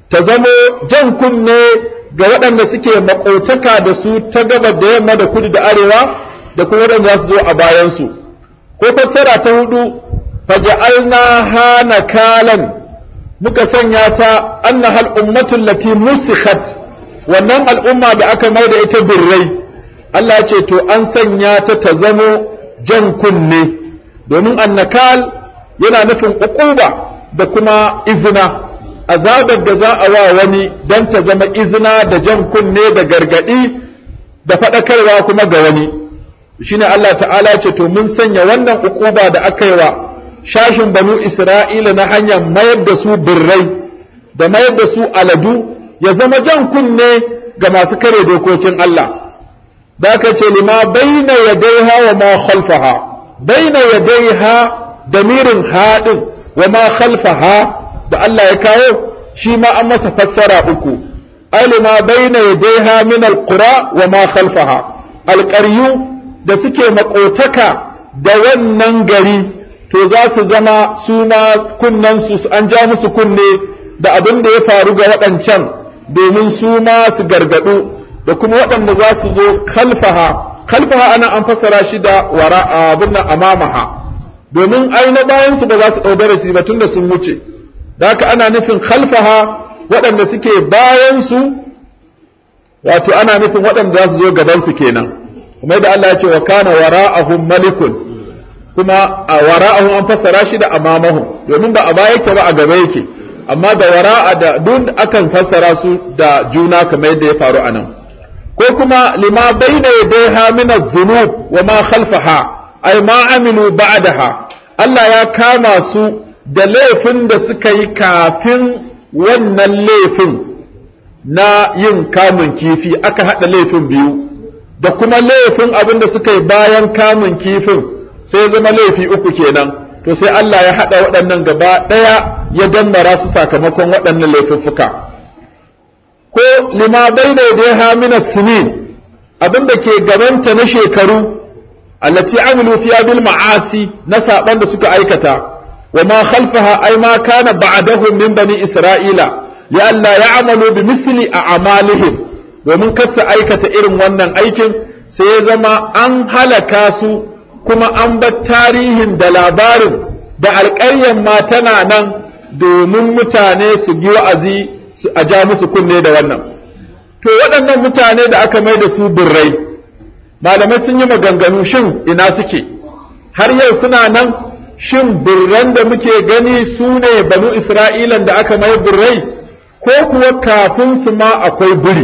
ta zamo jan kunne ga waɗanda suke makotaka da su ta gabar da yamma da kudu da arewa da kuma waɗanda za su zo a bayansu ko fassara ta hudu faja'alna hana kalan muka sanya ta annahal ummatul lati musikhat wannan al'umma da aka mai da ita birrai Allah ya ce to an sanya ta ta zamo jan kunne domin annakal yana nufin uquba da kuma izina azabar da za a wa wani don ta zama izina da jan kunne da gargadi da faɗakarwa kuma ga wani shine Allah ta'ala ce to mun sanya wannan uquba da aka yi wa shashin banu Isra'ila na hanyar mayar da su birrai da mayar da su aladu ya zama jan kunne ga masu kare dokokin Allah da aka ce lima baina yadaiha wa ma khalfaha baina yadaiha damirin haɗin wa ma khalfaha da Allah ya kawo shi ma an masa fassara uku alima baina yadaiha min alqura wa ma khalfaha alqaryu da suke makotaka da wannan gari to za su zama su ma kunnen su an ja musu kunne da abin da ya faru ga waɗancan domin su ma su gargadu da kuma waɗanda za su zo khalfaha khalfaha ana an fassara shi da wara abin nan amamaha domin ai na bayan su ba za su ɗau darasi ba tunda sun wuce da haka ana nufin khalfaha waɗanda suke bayan su wato ana nufin waɗanda za su zo gaban su kenan kuma da Allah ya ce wa kana wara'ahum malikun kuma a wara'ahum an fassara shi da amamahum domin ba a baya yake ba a gaba yake amma da wara'a da duk akan fassara su da juna kamar yadda ya faru anan ko kuma lima bayna yadayha min az-zunub wa ma khalfaha ay ma amilu ba'daha Allah ya kama su da laifin da suka yi kafin wannan laifin na yin kamun kifi aka hada laifin biyu da kuma laifin abin da suka yi bayan kamun kifin sai zama laifi uku kenan to sai Allah ya haɗa waɗannan gaba ɗaya ya dambara su sakamakon waɗannan laifuffuka ko lima bai da ya hamina sinin abin da ke gabanta na shekaru allati amilu fiya bil ma'asi na saban da suka aikata wa ma khalfaha ay ma kana ba'dahum min bani isra'ila ya Allah ya'malu bi misli a'malihim domin kasa aikata irin wannan aikin sai ya zama an halaka su kuma an bar tarihin da labarin da alƙaryan ma tana nan domin mutane su bi wa'azi a ja musu kunne da wannan to waɗannan mutane da aka mai da su birrai malamai sun yi maganganu shin ina suke har yau suna nan shin birran da muke gani su ne banu isra'ilan da aka mai birrai ko kuwa kafin su ma akwai biri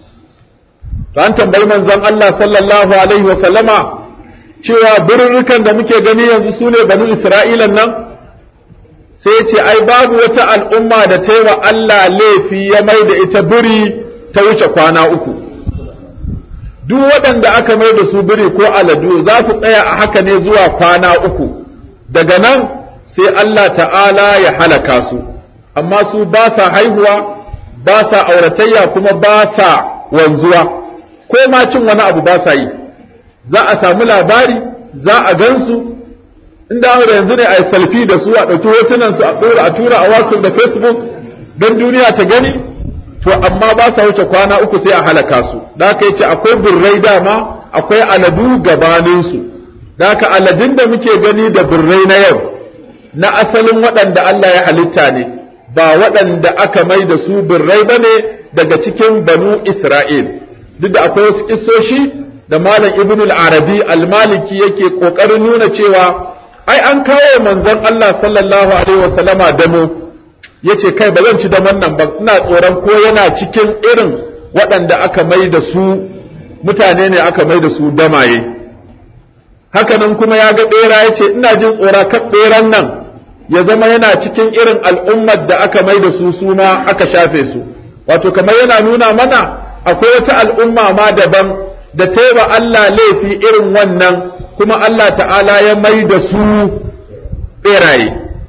an tambayi manzon Allah sallallahu alaihi wasallama cewa birrukan da muke gani yanzu su ne banu isra'ilan nan sai ce ai babu wata al'umma da ta yi wa Allah laifi ya mai da ita biri ta wuce kwana uku duk waɗanda aka mai da su biri ko aladu za su tsaya a haka ne zuwa kwana uku daga nan sai Allah ta'ala ya halaka su amma su ba sa haihuwa ba sa auratayya kuma ba sa wanzuwa ko ma cin wani abu ba sa yi za a samu labari za a gansu inda da yanzu ne a yi salfi da su a ɗauki hotunan su a ɗora a tura a wasu da facebook don duniya ta gani to amma ba sa wuce kwana uku sai a halaka su da aka ce akwai burrai dama akwai aladu gabanin su da aka aladun da muke gani da burrai na yau na asalin waɗanda Allah ya halitta ne ba waɗanda aka mai da su burrai ba ne daga cikin banu Isra'il duk da akwai wasu kissoshi da malam ibn al-arabi al-maliki yake kokarin nuna cewa ai an kawo manzon Allah sallallahu alaihi wasallama damo yace kai ba zan ci daman nan ba ina tsoron ko yana cikin irin waɗanda aka mai da su mutane ne aka mai da su damaye hakanan kuma ya ga bera yace ina jin tsora kan beran nan ya zama yana cikin irin al'ummar da aka mai da su suna aka shafe su wato kamar yana nuna mana akwai wata al'umma ma daban da taiba Allah laifi irin wannan kuma Allah ta'ala ya mai da su ɓeraye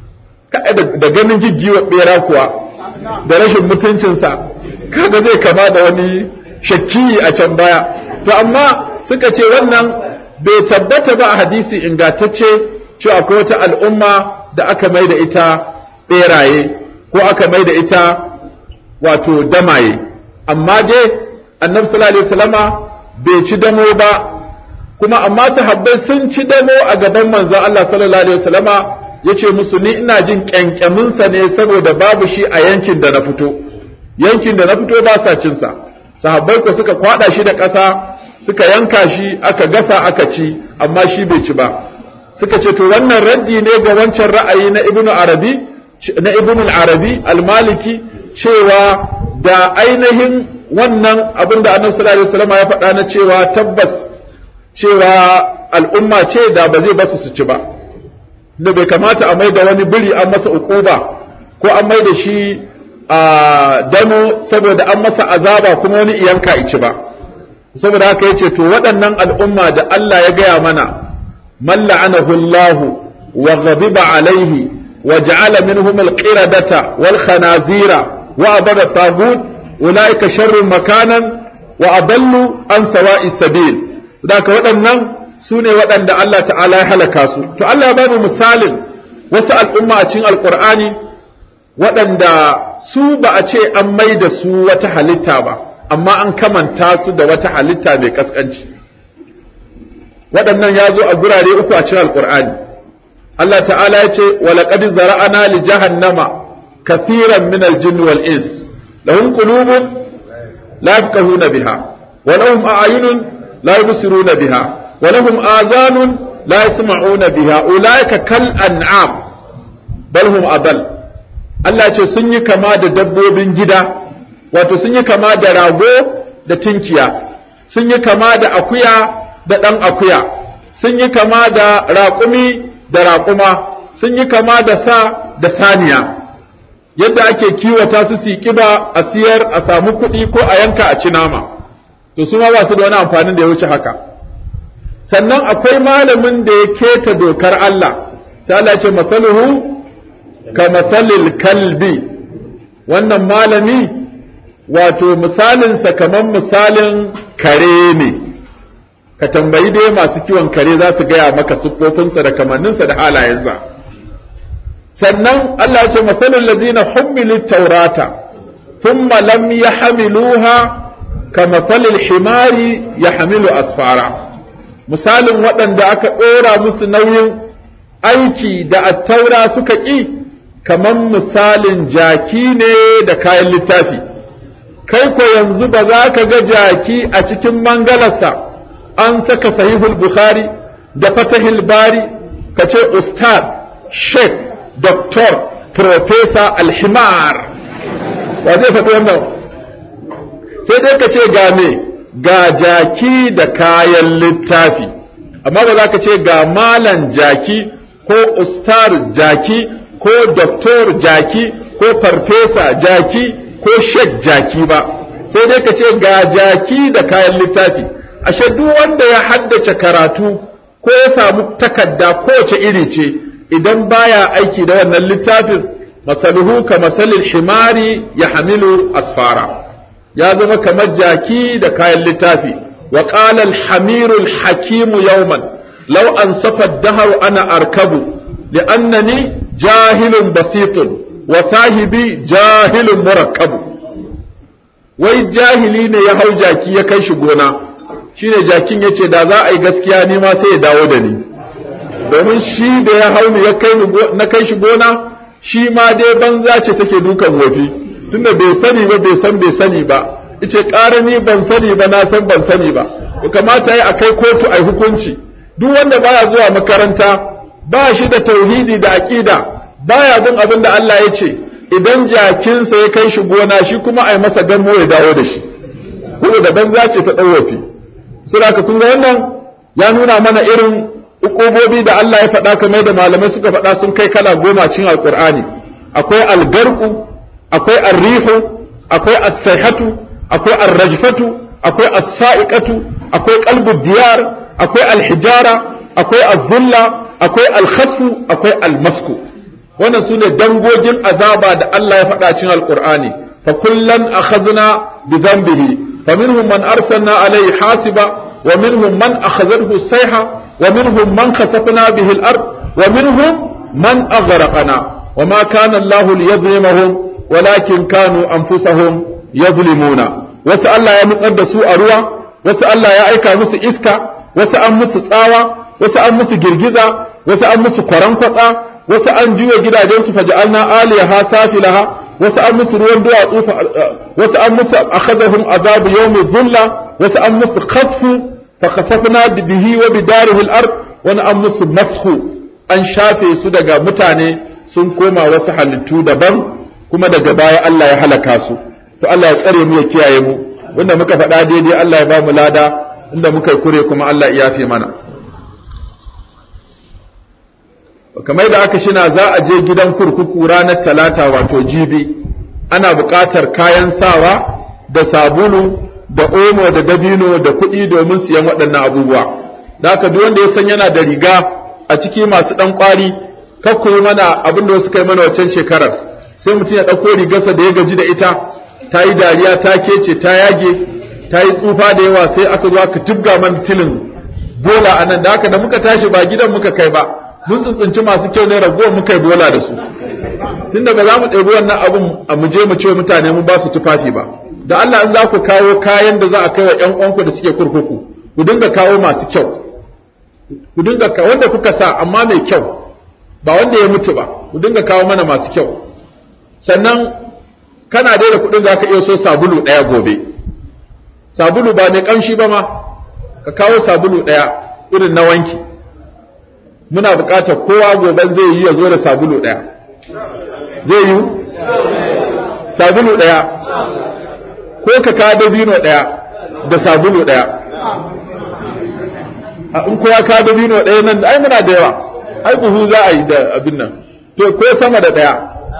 da ganin jijjiwa ɓera kuwa da rashin mutuncinsa kaga zai kama da wani shakki a can baya to amma suka ce wannan bai tabbata ba a hadisi ingantacce cewa akwai wata al'umma da aka mai da ita ɓeraye ko aka mai da ita wato damaye amma dai annabi sallallahu alaihi wasallama bai ci damo ba kuma amma sahabbai sun ci damo a gaban manzon Allah sallallahu alaihi wasallama yace musu ni ina jin kyankyamin sa ne saboda babu shi a yankin da na fito yankin da na fito ba sa cin sa sahabbai ko suka kwada shi da ƙasa suka yanka shi aka gasa aka ci amma shi bai ci ba suka ce to wannan raddi ne ga wancan ra'ayi na ibnu arabi na ibnu al-arabi al-maliki cewa da ainihin wannan abin da annabi sallallahu alaihi wasallam ya faɗa na cewa tabbas cewa al'umma ce da ba zai basu su ci ba da bai kamata a mai da wani biri an masa ukuba ko an mai da shi a dano saboda an masa azaba kuma wani iyanka ici ba saboda haka yace to waɗannan al'umma da Allah ya gaya mana man la'anahu Allah wa ghadiba alaihi wa ja'ala minhum al-qiradata wal khanazira wa abada tagut ulaika sharrun makanan wa adallu an sawa'i sabil ka waɗannan su ne waɗanda Allah ta'ala ya halaka su to Allah ya ba mu misalin wasu al'umma a cikin alqur'ani waɗanda su ba a ce an mai da su wata halitta ba amma an kamanta su da wata halitta mai kaskanci waɗannan ya zo a gurare uku a cikin alqur'ani Allah ta'ala ya ce wa laqad zara'ana li jahannama kathiran min al-jinni wal ins lahum qulubun la yafqahuna biha wa lahum a'yunun la yubsiruna biha wa lahum azanun la yasma'una biha ulaika kal an'am bal hum adall Allah ce sun yi kama da dabbobin gida wato sun yi kama da rago da tinkiya sun yi kama da akuya da ɗan akuya sun yi kama da raƙumi da raƙuma sun yi kama da sa da saniya yadda ake kiwata su su ƙiba a siyar a samu kuɗi ko a yanka a ci nama to su ma ba su da wani amfanin da ya wuce haka sannan akwai malamin da ya keta dokar Allah sai Allah ce masaluhu ka masalil kalbi wannan malami wato misalinsa kamar misalin kare ne ka tambayi dai masu kiwon kare za su gaya maka siffofinsa da kamanninsa da halayensa sannan Allah ya ce masalin lazina hummilit taurata thumma lam yahmiluha ka masalil himari yahmilu asfara misalin waɗanda aka ɗora musu nauyin aiki da attaura suka ƙi kamar misalin jaki ne da kayan littafi kai ko yanzu ba za ka ga jaki a cikin mangalarsa an saka sahihul bukhari da fatahil bari ka ce ustaz sheikh doktor profesa alhimar wa zai faɗi wannan sai dai ka ce ga me ga jaki da kayan littafi amma ba za ka ce ga malan jaki ko ustar jaki ko doktor jaki ko farfesa jaki ko shek jaki ba sai dai ka ce ga jaki da kayan littafi ashe duk wanda ya haddace karatu ko ya samu takarda kowace iri ce idan baya aiki da wannan littafin masaluhu ka masalil himari ya hamilu asfara ya zama kamar jaki da kayan littafi wa qala al-hamiru al-hakimu yawman law ansafa ad-dahru ana arkabu li'annani jahilun basitun wa sahibi jahilun murakkabu wai jahili ne ya hau jaki ya kai shi gona shine jakin yace da za a yi gaskiya ni ma sai ya dawo da ni domin shi da ya hau ni ya kai na kai shi gona shi ma dai banza ce take dukan wofi tunda bai sani ba bai san bai sani ba ice ƙara ni ban sani ba na san ban sani ba kamata yi a kai kotu a hukunci duk wanda baya zuwa makaranta ba shi da tauhidi da aqida baya bin abin da Allah ya ce idan jakinsa ya kai shi gona shi kuma a yi masa gamo ya dawo da shi saboda banza ce ta ɗauwafi saboda kun ga wannan ya nuna mana irin ukubobi da Allah ya faɗa kamar da malamai suka faɗa sun kai kala goma cikin alkur'ani akwai algarku akwai arrihu akwai as-sayhatu akwai ar-rajfatu akwai as-sa'iqatu akwai qalbu diyar akwai al-hijara akwai az-zulla akwai al-khasfu akwai al-masku wannan sune dangogin azaba da Allah ya faɗa cikin alkur'ani fa kullan akhadna bi dhanbihi faminhum man arsalna alayhi hasiba wa minhum man akhadhathu as-sayha ومنهم من خسفنا به الأرض ومنهم من أغرقنا وما كان الله ليظلمهم walakin kanu anfusahum yazlimuna wasu Allah ya nutsar da su a ruwa wasu Allah ya aika musu iska wasu an musu tsawa wasu an musu girgiza wasu an musu kwarankwatsa wasu an juya gidajensu faja'alna aliyaha safilaha wasu an musu ruwan duwatsu wasu an musu akhadhahum azabu yawmi dhulla wasu an musu khasfu fa khasafna bihi wa bidarihi al-ard wani an musu mashu an shafe su daga mutane sun koma wasu halittu daban kuma daga baya Allah ya halaka su to Allah ya tsare mu ya kiyaye mu wanda muka faɗa daidai Allah ya ba mu lada inda muka yi kure kuma Allah ya yafe mana kamar da aka shina za a je gidan kurkuku ranar talata wato jibi ana buƙatar kayan sawa da sabulu da omo da dabino da kuɗi domin siyan waɗannan abubuwa da haka duk wanda ya san yana da riga a ciki masu ɗan ƙwari kakku yi mana abin da wasu kai mana waccan shekarar sai mutum ya ɗauko rigarsa da ya gaji da ita ta yi dariya ta kece ta yage ta yi tsufa da yawa sai aka zo aka tubga man tilin bola a nan da haka da muka tashi ba gidan muka kai ba mun tsintsinci masu kyau ne ragowar muka yi bola da su tunda ba za mu ɗebi wannan abin a mu je mu ce mutane mun ba su tufafi ba da Allah in za ku kawo kayan da za a kai wa ƴan uwanku da suke kurkuku ku dinga kawo masu kyau ku dinga kawo wanda kuka sa amma mai kyau ba wanda ya mutu ba ku dinga kawo mana masu kyau sannan kana dai da kuɗin za ka iya so sabulu ɗaya gobe sabulu ba mai ƙamshi ba ma ka kawo sabulu ɗaya irin na wanki muna buƙatar kowa goben zai yi ya zo da sabulu ɗaya zai yi sabulu ɗaya ko ka kawo dabino ɗaya da sabulu ɗaya a in kowa kawo dabino ɗaya nan ai muna da yawa ai buhu za a yi da abin nan to ko sama da ɗaya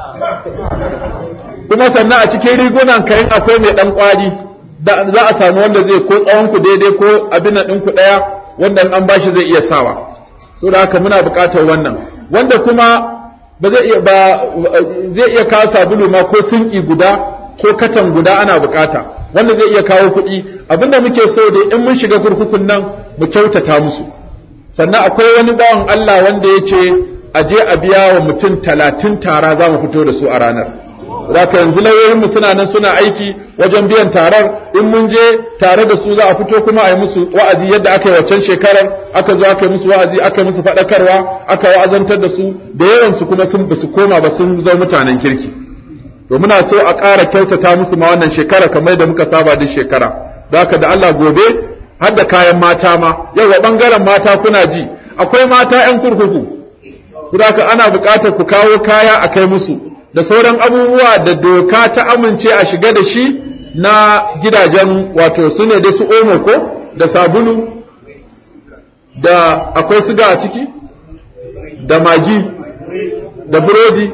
kuma sannan a cikin rigunan kayan akwai mai ɗan ƙwari da za a samu wanda zai ko tsawon ku daidai ko abin nan ɗinku ɗaya wanda an bashi zai iya sawa so da haka muna buƙatar wannan wanda kuma ba zai iya ba zai iya kawo sabulu ma ko sinki guda ko katan guda ana buƙata wanda zai iya kawo kuɗi abinda muke so dai in mun shiga kurkukun nan mu kyautata musu sannan akwai wani bawan Allah wanda ya ce a je a biya wa mutum talatin tara za mu fito da su a ranar Zaka yanzu lauyoyinmu suna nan suna aiki wajen biyan tarar in mun je tare da su za a fito kuma a yi musu wa'azi yadda aka yi waccan shekarar aka zo aka yi musu wa'azi aka yi musu faɗakarwa aka wa'azantar da su da yawan su kuma sun basu koma ba sun zama mutanen kirki to muna so a ƙara kyautata musu ma wannan shekara kamar da muka saba duk shekara da haka da Allah gobe har da kayan mata ma yau wa bangaren mata kuna ji akwai mata 'yan kurkuku Kudaka ana buƙatar ku kawo kaya a kai musu da sauran abubuwa da doka ta amince a shiga da shi na gidajen wato su ne da su omo ko da sabulu da akwai siga a ciki da magi da burodi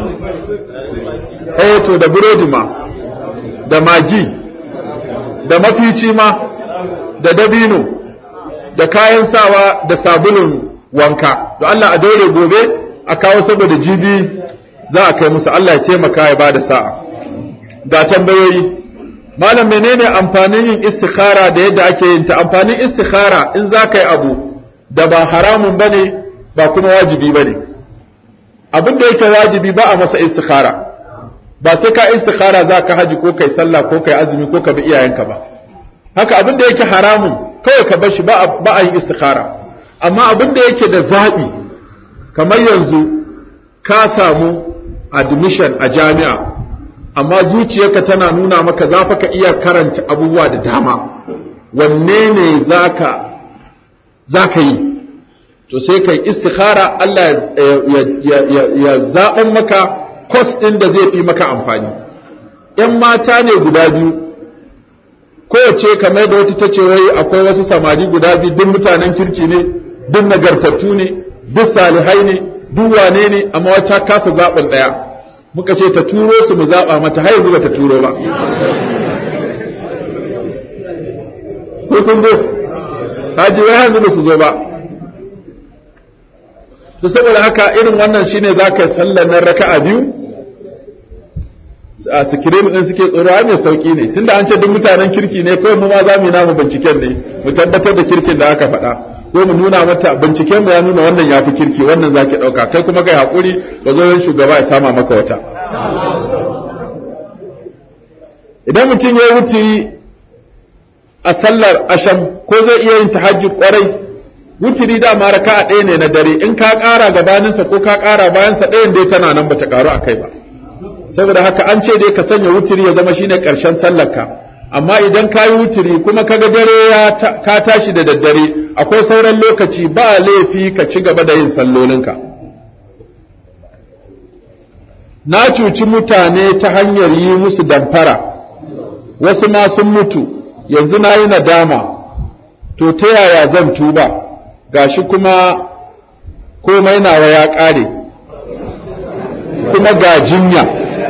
eh to da burodi ma da magi da mafici ma da dabino da kayan sawa da sabulun wanka to Allah a daure gobe a kawo saboda jibi za a kai musu Allah ya taimaka ya bada sa'a ga tambayoyi malam menene amfanin yin istikhara da yadda ake yin ta amfanin istikhara in za ka yi abu da ba haramun bane ba kuma wajibi bane abin da yake wajibi ba a masa istikhara ba sai ka istikhara za ka haji ko kai sallah ko kai azumi ko ka bi iyayenka ba haka abin da yake haramun kawai ka bar shi ba a yin istikhara amma abin da yake da zaɓi kamar yanzu ka samu admission a jami'a amma zuciyarka tana nuna maka za ka iya karanta abubuwa da dama wanne ne za ka yi to sai kai istikhara Allah ya zaɓan maka kwas ɗin da zai fi maka amfani ‘yan mata ne guda biyu kowace kamar da wata ta ce wai akwai wasu samari guda biyu duk mutanen kirki ne duk nagartattu ne duk salihai ne duk wane ne amma wata kasa zaɓin ɗaya muka ce ta turo su mu zaɓa mata har yanzu ba ta turo ba ko sun zo haji wai yanzu ba su zo ba to saboda haka irin wannan shine za ka sallar nan raka'a biyu a sikirim din suke tsoro ai mai sauki ne tunda an ce duk mutanen kirki ne kawai mu ma za mu yi namu binciken ne mu tabbatar da kirkin da aka faɗa ko mu nuna mata binciken mu ya nuna wannan ya fi kirki wannan zaki ɗauka kai kuma kai haƙuri ka zo yin shugaba ya sama maka wata idan mutum ya yi wutiri a sallar asham ko zai iya yin tahajjud kwarai wutiri dama raka'a ɗaya ne na dare in ka ƙara gabaninsa ko ka ƙara bayansa ɗayan dai tana nan bata ƙaru a kai ba saboda haka an ce dai ka sanya wutiri ya zama shine ƙarshen sallarka amma idan ka yi wutiri kuma kaga dare ya ka tashi da daddare akwai sauran lokaci ba laifi ka ci gaba da yin sallolinka na cuci mutane ta hanyar yi musu damfara wasu ma sun mutu yanzu na yi nadama to ta yaya zan tuba gashi kuma komai nawa ya ƙare kuma ga jinya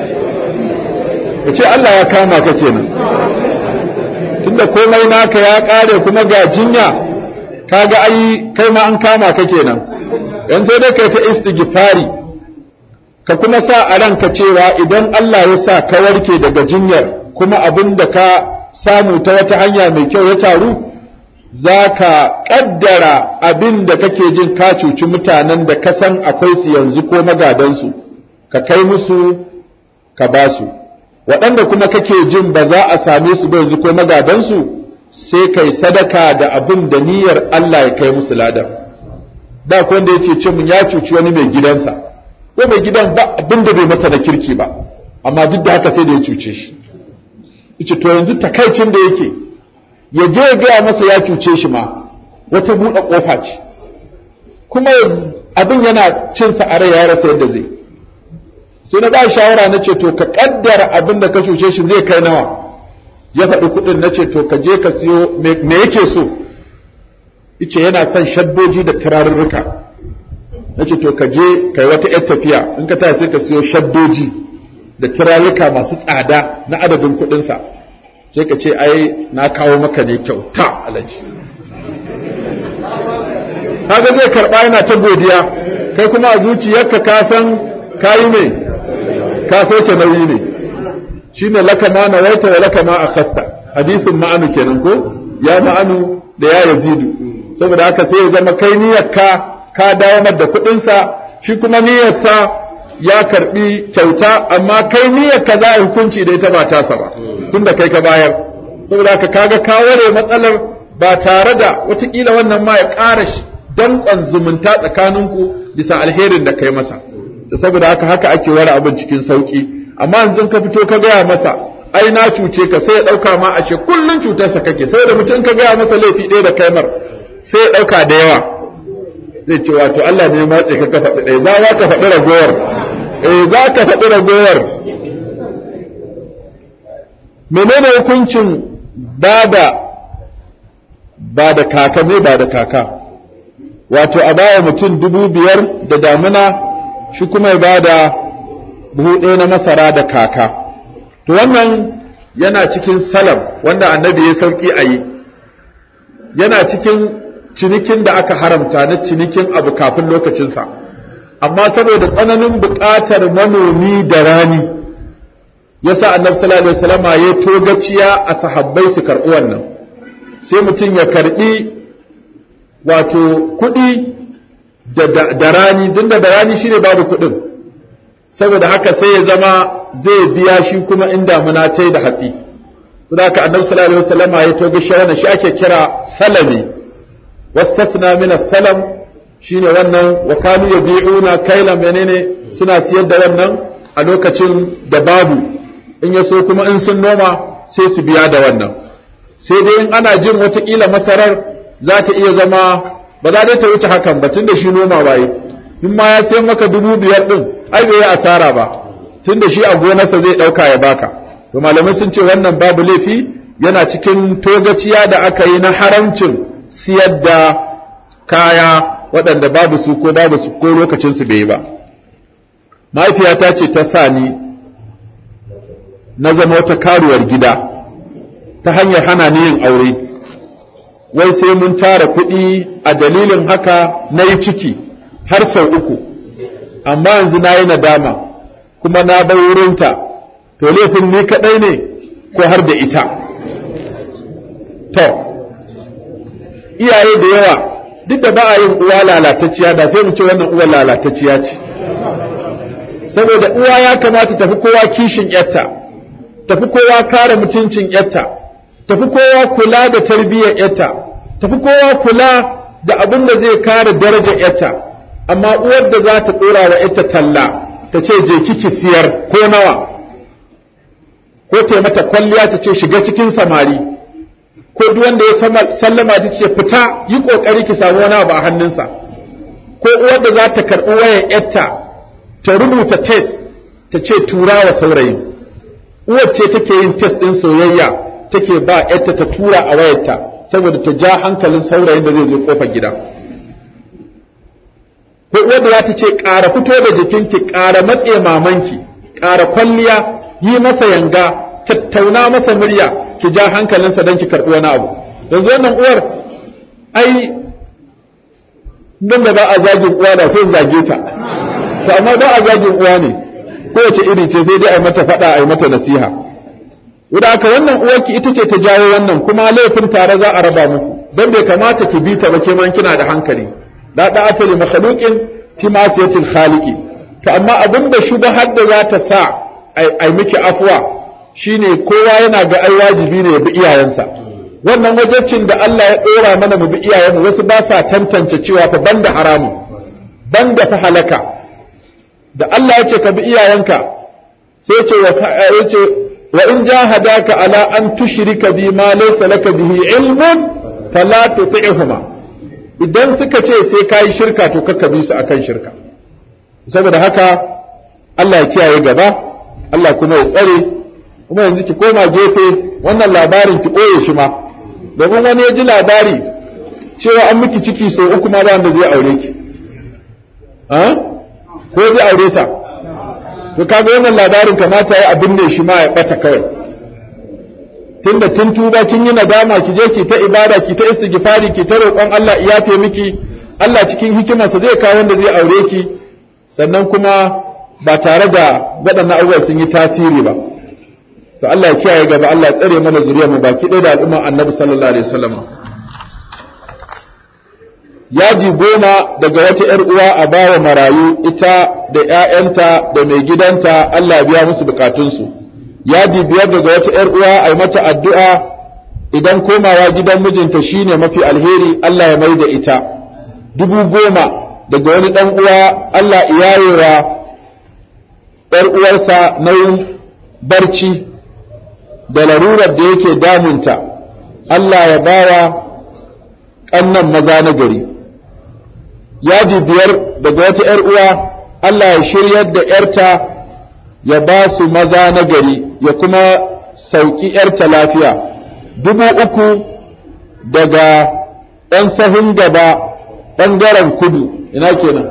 ka ce Allah ya kama ka kenan tunda komai naka ya ƙare kuma ga jinya kaga ai kai ma an kama ka kenan yan sai dai kai ta istighfari ka kuma sa a ranka cewa idan Allah ya sa ka warke daga jinyar kuma abin da ka samu ta wata hanya mai kyau ya taru za ka ƙaddara abin da kake jin ka cuci mutanen da ka san akwai su yanzu ko magadansu ka kai musu ka ba su waɗanda kuma kake jin ba za a same su ba yanzu ko magadansu sai kai sadaka da abin da niyyar Allah ya kai musu ladan da ko wanda yake ce mun ya cuci wani mai gidansa ko mai gidan ba abin da bai masa da kirki ba amma duk da haka sai da ya cuce shi yace to yanzu takaicin da yake ya je ya gaya masa ya cuce shi ma wata buɗe ƙofa ce kuma abin yana cin sa a rai ya rasa yadda zai sai na ba shawara na ce to ka kaddara abin da ka cuce shi zai kai nawa ya faɗi kuɗin na ce to ka je ka siyo me yake so yace yana son shaddoji da turarurruka na ce to ka je kai wata yar tafiya in ka tashi sai ka siyo shaddoji da turarurruka masu tsada na adadin kuɗinsa sai ka ce ai na kawo maka ne kyauta alaji kaga zai karɓa yana ta godiya kai kuma a zuciyarka ka san kayi ne ka sauke nauyi ne shine laka ma nawaita wa laka ma akhasta hadisin ma'anu kenan ko ya ma'anu da ya yazidu saboda haka sai ya zama kai niyyarka ka dawo da kuɗin sa shi kuma niyyarsa ya karbi kyauta amma kai niyyarka za a hukunci da ita ba tasa ba tunda kai ka bayar saboda haka kaga ka ware matsalar ba tare da watakila wannan ma ya ƙara danƙon zumunta tsakaninku bisa alherin da kai masa da saboda haka haka ake ware abin cikin sauki amma yanzu ka fito ka gaya masa ai na cuce ka sai ya ɗauka ma ashe kullun cutarsa kake saboda mutum ka gaya masa laifi ɗaya da kaimar sai ya ɗauka da yawa zai ce wato Allah ne ya matse ka ka faɗi ɗaya za ka faɗi ragowar eh za ka faɗi ragowar menene hukuncin bada ba da kaka ne ba da kaka wato a baya mutum dubu biyar da damuna shi kuma ya bada buhu ɗaya na masara da kaka to wannan yana cikin salam wanda annabi ya sauki a yi yana cikin cinikin da aka haramta na cinikin abu kafin lokacinsa amma saboda tsananin buƙatar manomi da rani yasa annabi sallallahu alaihi wasallam ya togaciya a sahabbai su karɓi wannan sai mutum ya karɓi wato kuɗi da rani din da rani shine babu kuɗin saboda haka sai ya zama zai biya shi kuma in damuna ta da hatsi saboda haka annabi sallallahu alaihi wasallam ya togaciya wannan shi ake kira salami wastasna min as-salam shine wannan wa kanu yabi'una kailan menene suna siyar da wannan a lokacin da babu in ya so kuma in sun noma sai su biya da wannan sai dai in ana jin watakila masarar za ta iya zama ba za ta wuce hakan ba tun da shi noma waye in ma ya sayan maka dubu biyar din ai bai yi asara ba tun da shi a gonarsa zai ɗauka ya baka to malamai sun ce wannan babu laifi yana cikin togaciya da aka yi na haramcin siyar da kaya waɗanda babu su ko babu su ko lokacin su bai yi ba mahaifiyata ce ta sa ni na zama wata karuwar gida ta hanyar hana ni yin aure wai sai mun tara kuɗi a dalilin haka na yi ciki har sau uku amma yanzu na yi nadama kuma na bar wurinta to laifin ni kaɗai ne ko har da ita to iyaye da yawa duk da ba a yin uwa lalatacciya da sai mu ce wannan uwa lalatacciya ce saboda uwa ya kamata tafi kowa kishin yarta tafi kowa kare mutuncin yarta tafi kowa kula da tarbiyyar yarta tafi kowa kula da abin da zai kare darajar yarta amma uwar da za ta dora wa yarta talla ta ce je kiki siyar ko nawa ko ta mata kwalliya ta ce shiga cikin samari ko duk wanda ya sallama ta ce fita yi kokari ki samu wani abu a hannunsa ko uwar da za ta karɓi wayar yarta ta rubuta test ta ce tura wa saurayin uwar ce take yin test ɗin soyayya take ba yarta ta tura a wayarta saboda ta ja hankalin saurayin da zai zo kofar gida ko uwar da za ta ce ƙara fito da jikinki ƙara matse mamanki ƙara kwalliya yi masa yanga tattauna masa murya ki ja hankalinsa don ki karɓi wani abu yanzu wannan uwar ai don da ba a zagin uwa da sai zage ta to amma ba a zagin uwa ne kowace iri ce sai dai a yi mata faɗa a yi mata nasiha Wuda haka wannan uwarki ita ce ta jawo wannan kuma laifin tare za a raba muku don bai kamata ki bi ta ba ke man kina da hankali da da atali makhluqin fi masiyatil khaliqi to amma abin da shubahar da za ta sa ai miki afwa shine kowa yana ga ai wajibi ne ya bi iyayensa wannan wajabcin da Allah ya dora mana mu bi iyayenmu wasu ba sa tantance cewa fa banda haramu banda fa halaka da Allah ya ce ka bi iyayenka sai ce ya ce wa in jahadaka ala an tushrika bi ma laysa laka bihi ilmun fala tuti'huma idan suka ce sai kai shirka to kakka bi su akan shirka saboda haka Allah ya kiyaye gaba Allah kuma ya tsare kuma yanzu ki koma gefe wannan labarin ki ɓoye shi ma domin wani ya ji labari cewa an miki ciki sau uku ma ba wanda zai aure ki ko zai aure ta to kaga wannan labarin kamata ya abin ne shi ma ya ɓata kawai tunda tun tuba kin yi nadama ki je ki ta ibada ki ta istighfari ki ta roƙon Allah ya yafe miki Allah cikin hikimarsa zai kawo wanda zai aure ki sannan kuma ba tare da waɗannan abubuwan sun yi tasiri ba to Allah ya kiyaye gaba Allah ya tsare mana zuriyar mu baki ɗaya da al'umman Annabi sallallahu alaihi wasallam yaji goma daga wata ‘yar uwa a bawa marayu ita da ‘ya'yanta da mai gidanta Allah biya musu bukatunsu yaji biyar daga wata ‘yar uwa a yi mata addu'a idan komawa gidan mijinta shine mafi alheri Allah ya mai da ita dubu goma daga wani ɗan uwa Allah iyayewa ‘yar uwarsa nauyin barci da larurar da yake damunta Allah ya bawa ƙannan maza na gari yaji biyar daga wata ‘yar uwa Allah ya shiryar da ‘yarta ya ba su maza na gari ya kuma sauƙi ‘yarta lafiya dubu uku daga ‘yan sahun gaba ɓangaren kudu ina kenan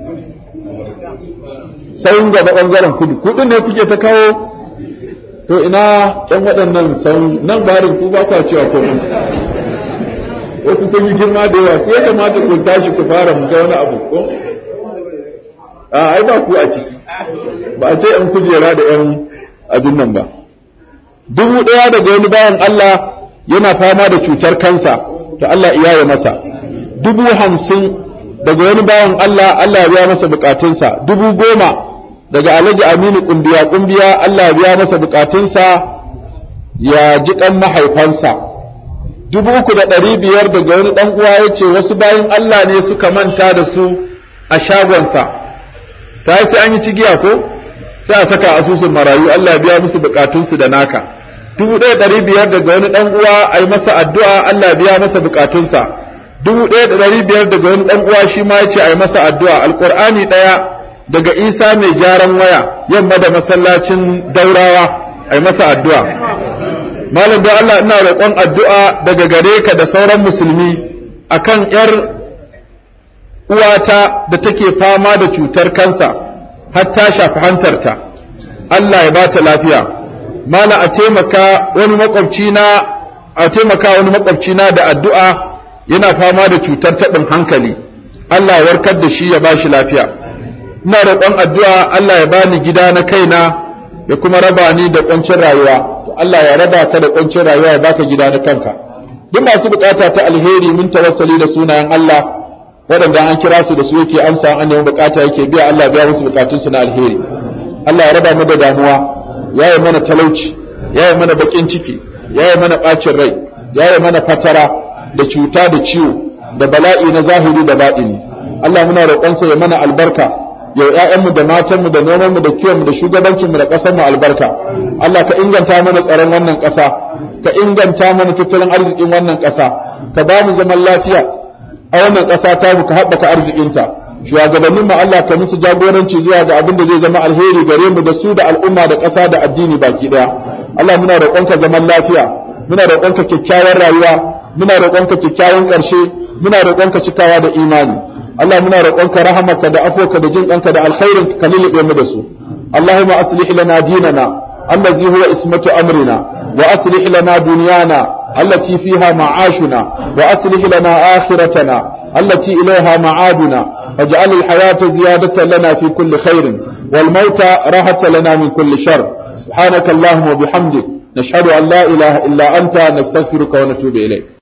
sahun gaba ɓangaren kudu kudin ne kuke ta kawo to ina ‘yan waɗannan sahun nan barin ku ba kwa cewa komai ko ku kun yi girma da yawa ko ya kamata ku tashi ku fara mu ga wani abu ko a ai ba ku a ciki ba a ce yan kujera da yan abin nan ba dubu ɗaya daga wani bayan Allah yana fama da cutar kansa to Allah iyaye masa dubu hamsin daga wani bayan Allah Allah ya biya masa bukatunsa dubu goma daga Alhaji Aminu kumbiya kumbiya Allah ya biya masa bukatunsa ya ji kan mahaifansa dubu uku da ɗari biyar daga wani ɗan uwa ya ce wasu bayan Allah ne suka manta da su a shagonsa ta sai an yi cigiya ko sai a saka asusun marayu Allah biya musu bukatunsu da naka dubu ɗaya ɗari biyar daga wani ɗan uwa a yi masa addu'a Allah biya masa bukatunsa dubu ɗaya da ɗari biyar daga wani ɗan uwa shi ma ya ce a yi masa addu'a alƙur'ani ɗaya daga isa mai gyaran waya yamma da masallacin daurawa a yi masa addu'a malam don Allah ina roƙon addu'a daga gare ka da sauran musulmi akan ‘yar uwata da take fama da cutar kansa har ta shafi hantarta Allah ya bata lafiya mala a taimaka wani makwabci na a taimaka wani makwabci na da addu'a yana fama da cutar taɓin hankali Allah ya warkar da shi ya bashi lafiya ina roƙon addu'a Allah ya bani gida na kaina ya kuma raba ni da ƙuncin rayuwa Allah ya raba ka da ƙuncin rayuwa ya baka gida na kanka duk masu bukata ta alheri mun tawassali da sunayen Allah waɗanda an kira su da su yake amsa an nemi bukata yake biya Allah biya musu bukatun su na alheri Allah ya raba mu da damuwa ya yi mana talauci yaye mana bakin ciki yaye mana bacin rai yaye mana fatara da cuta da ciwo da bala'i na zahiri da baɗini Allah muna roƙonsa ya mana albarka yau ƴaƴanmu da matanmu da nomanmu da kiwonmu da shugabancinmu da ƙasarmu albarka Allah ka inganta mana tsaron wannan ƙasa ka inganta mana tattalin arzikin wannan ƙasa ka ba mu zaman lafiya a wannan ƙasa ta mu ka haɓaka arzikinta shugabannin mu Allah ka musu jagoranci zuwa ga abin da zai zama alheri gare mu da su da al'umma da ƙasa da addini baki ɗaya Allah muna roƙonka zaman lafiya muna roƙonka kyakkyawar rayuwa muna roƙonka kyakkyawan ƙarshe muna roƙonka cikawa da imani Allah muna roƙonka rahamaka da afoka da jin ɗanka da alkhairin ka lulluɓe mu da su Allahumma aslih lana dinana allazi huwa ismatu amrina wa aslih lana dunyana allati fiha ma'ashuna wa aslih lana akhiratana allati ilayha ma'aduna waj'al al-hayata ziyadatan lana fi kulli khairin wal mauta rahatan lana min kulli shar subhanaka allahumma wa bihamdik nashhadu an la ilaha illa anta nastaghfiruka wa natubu ilayk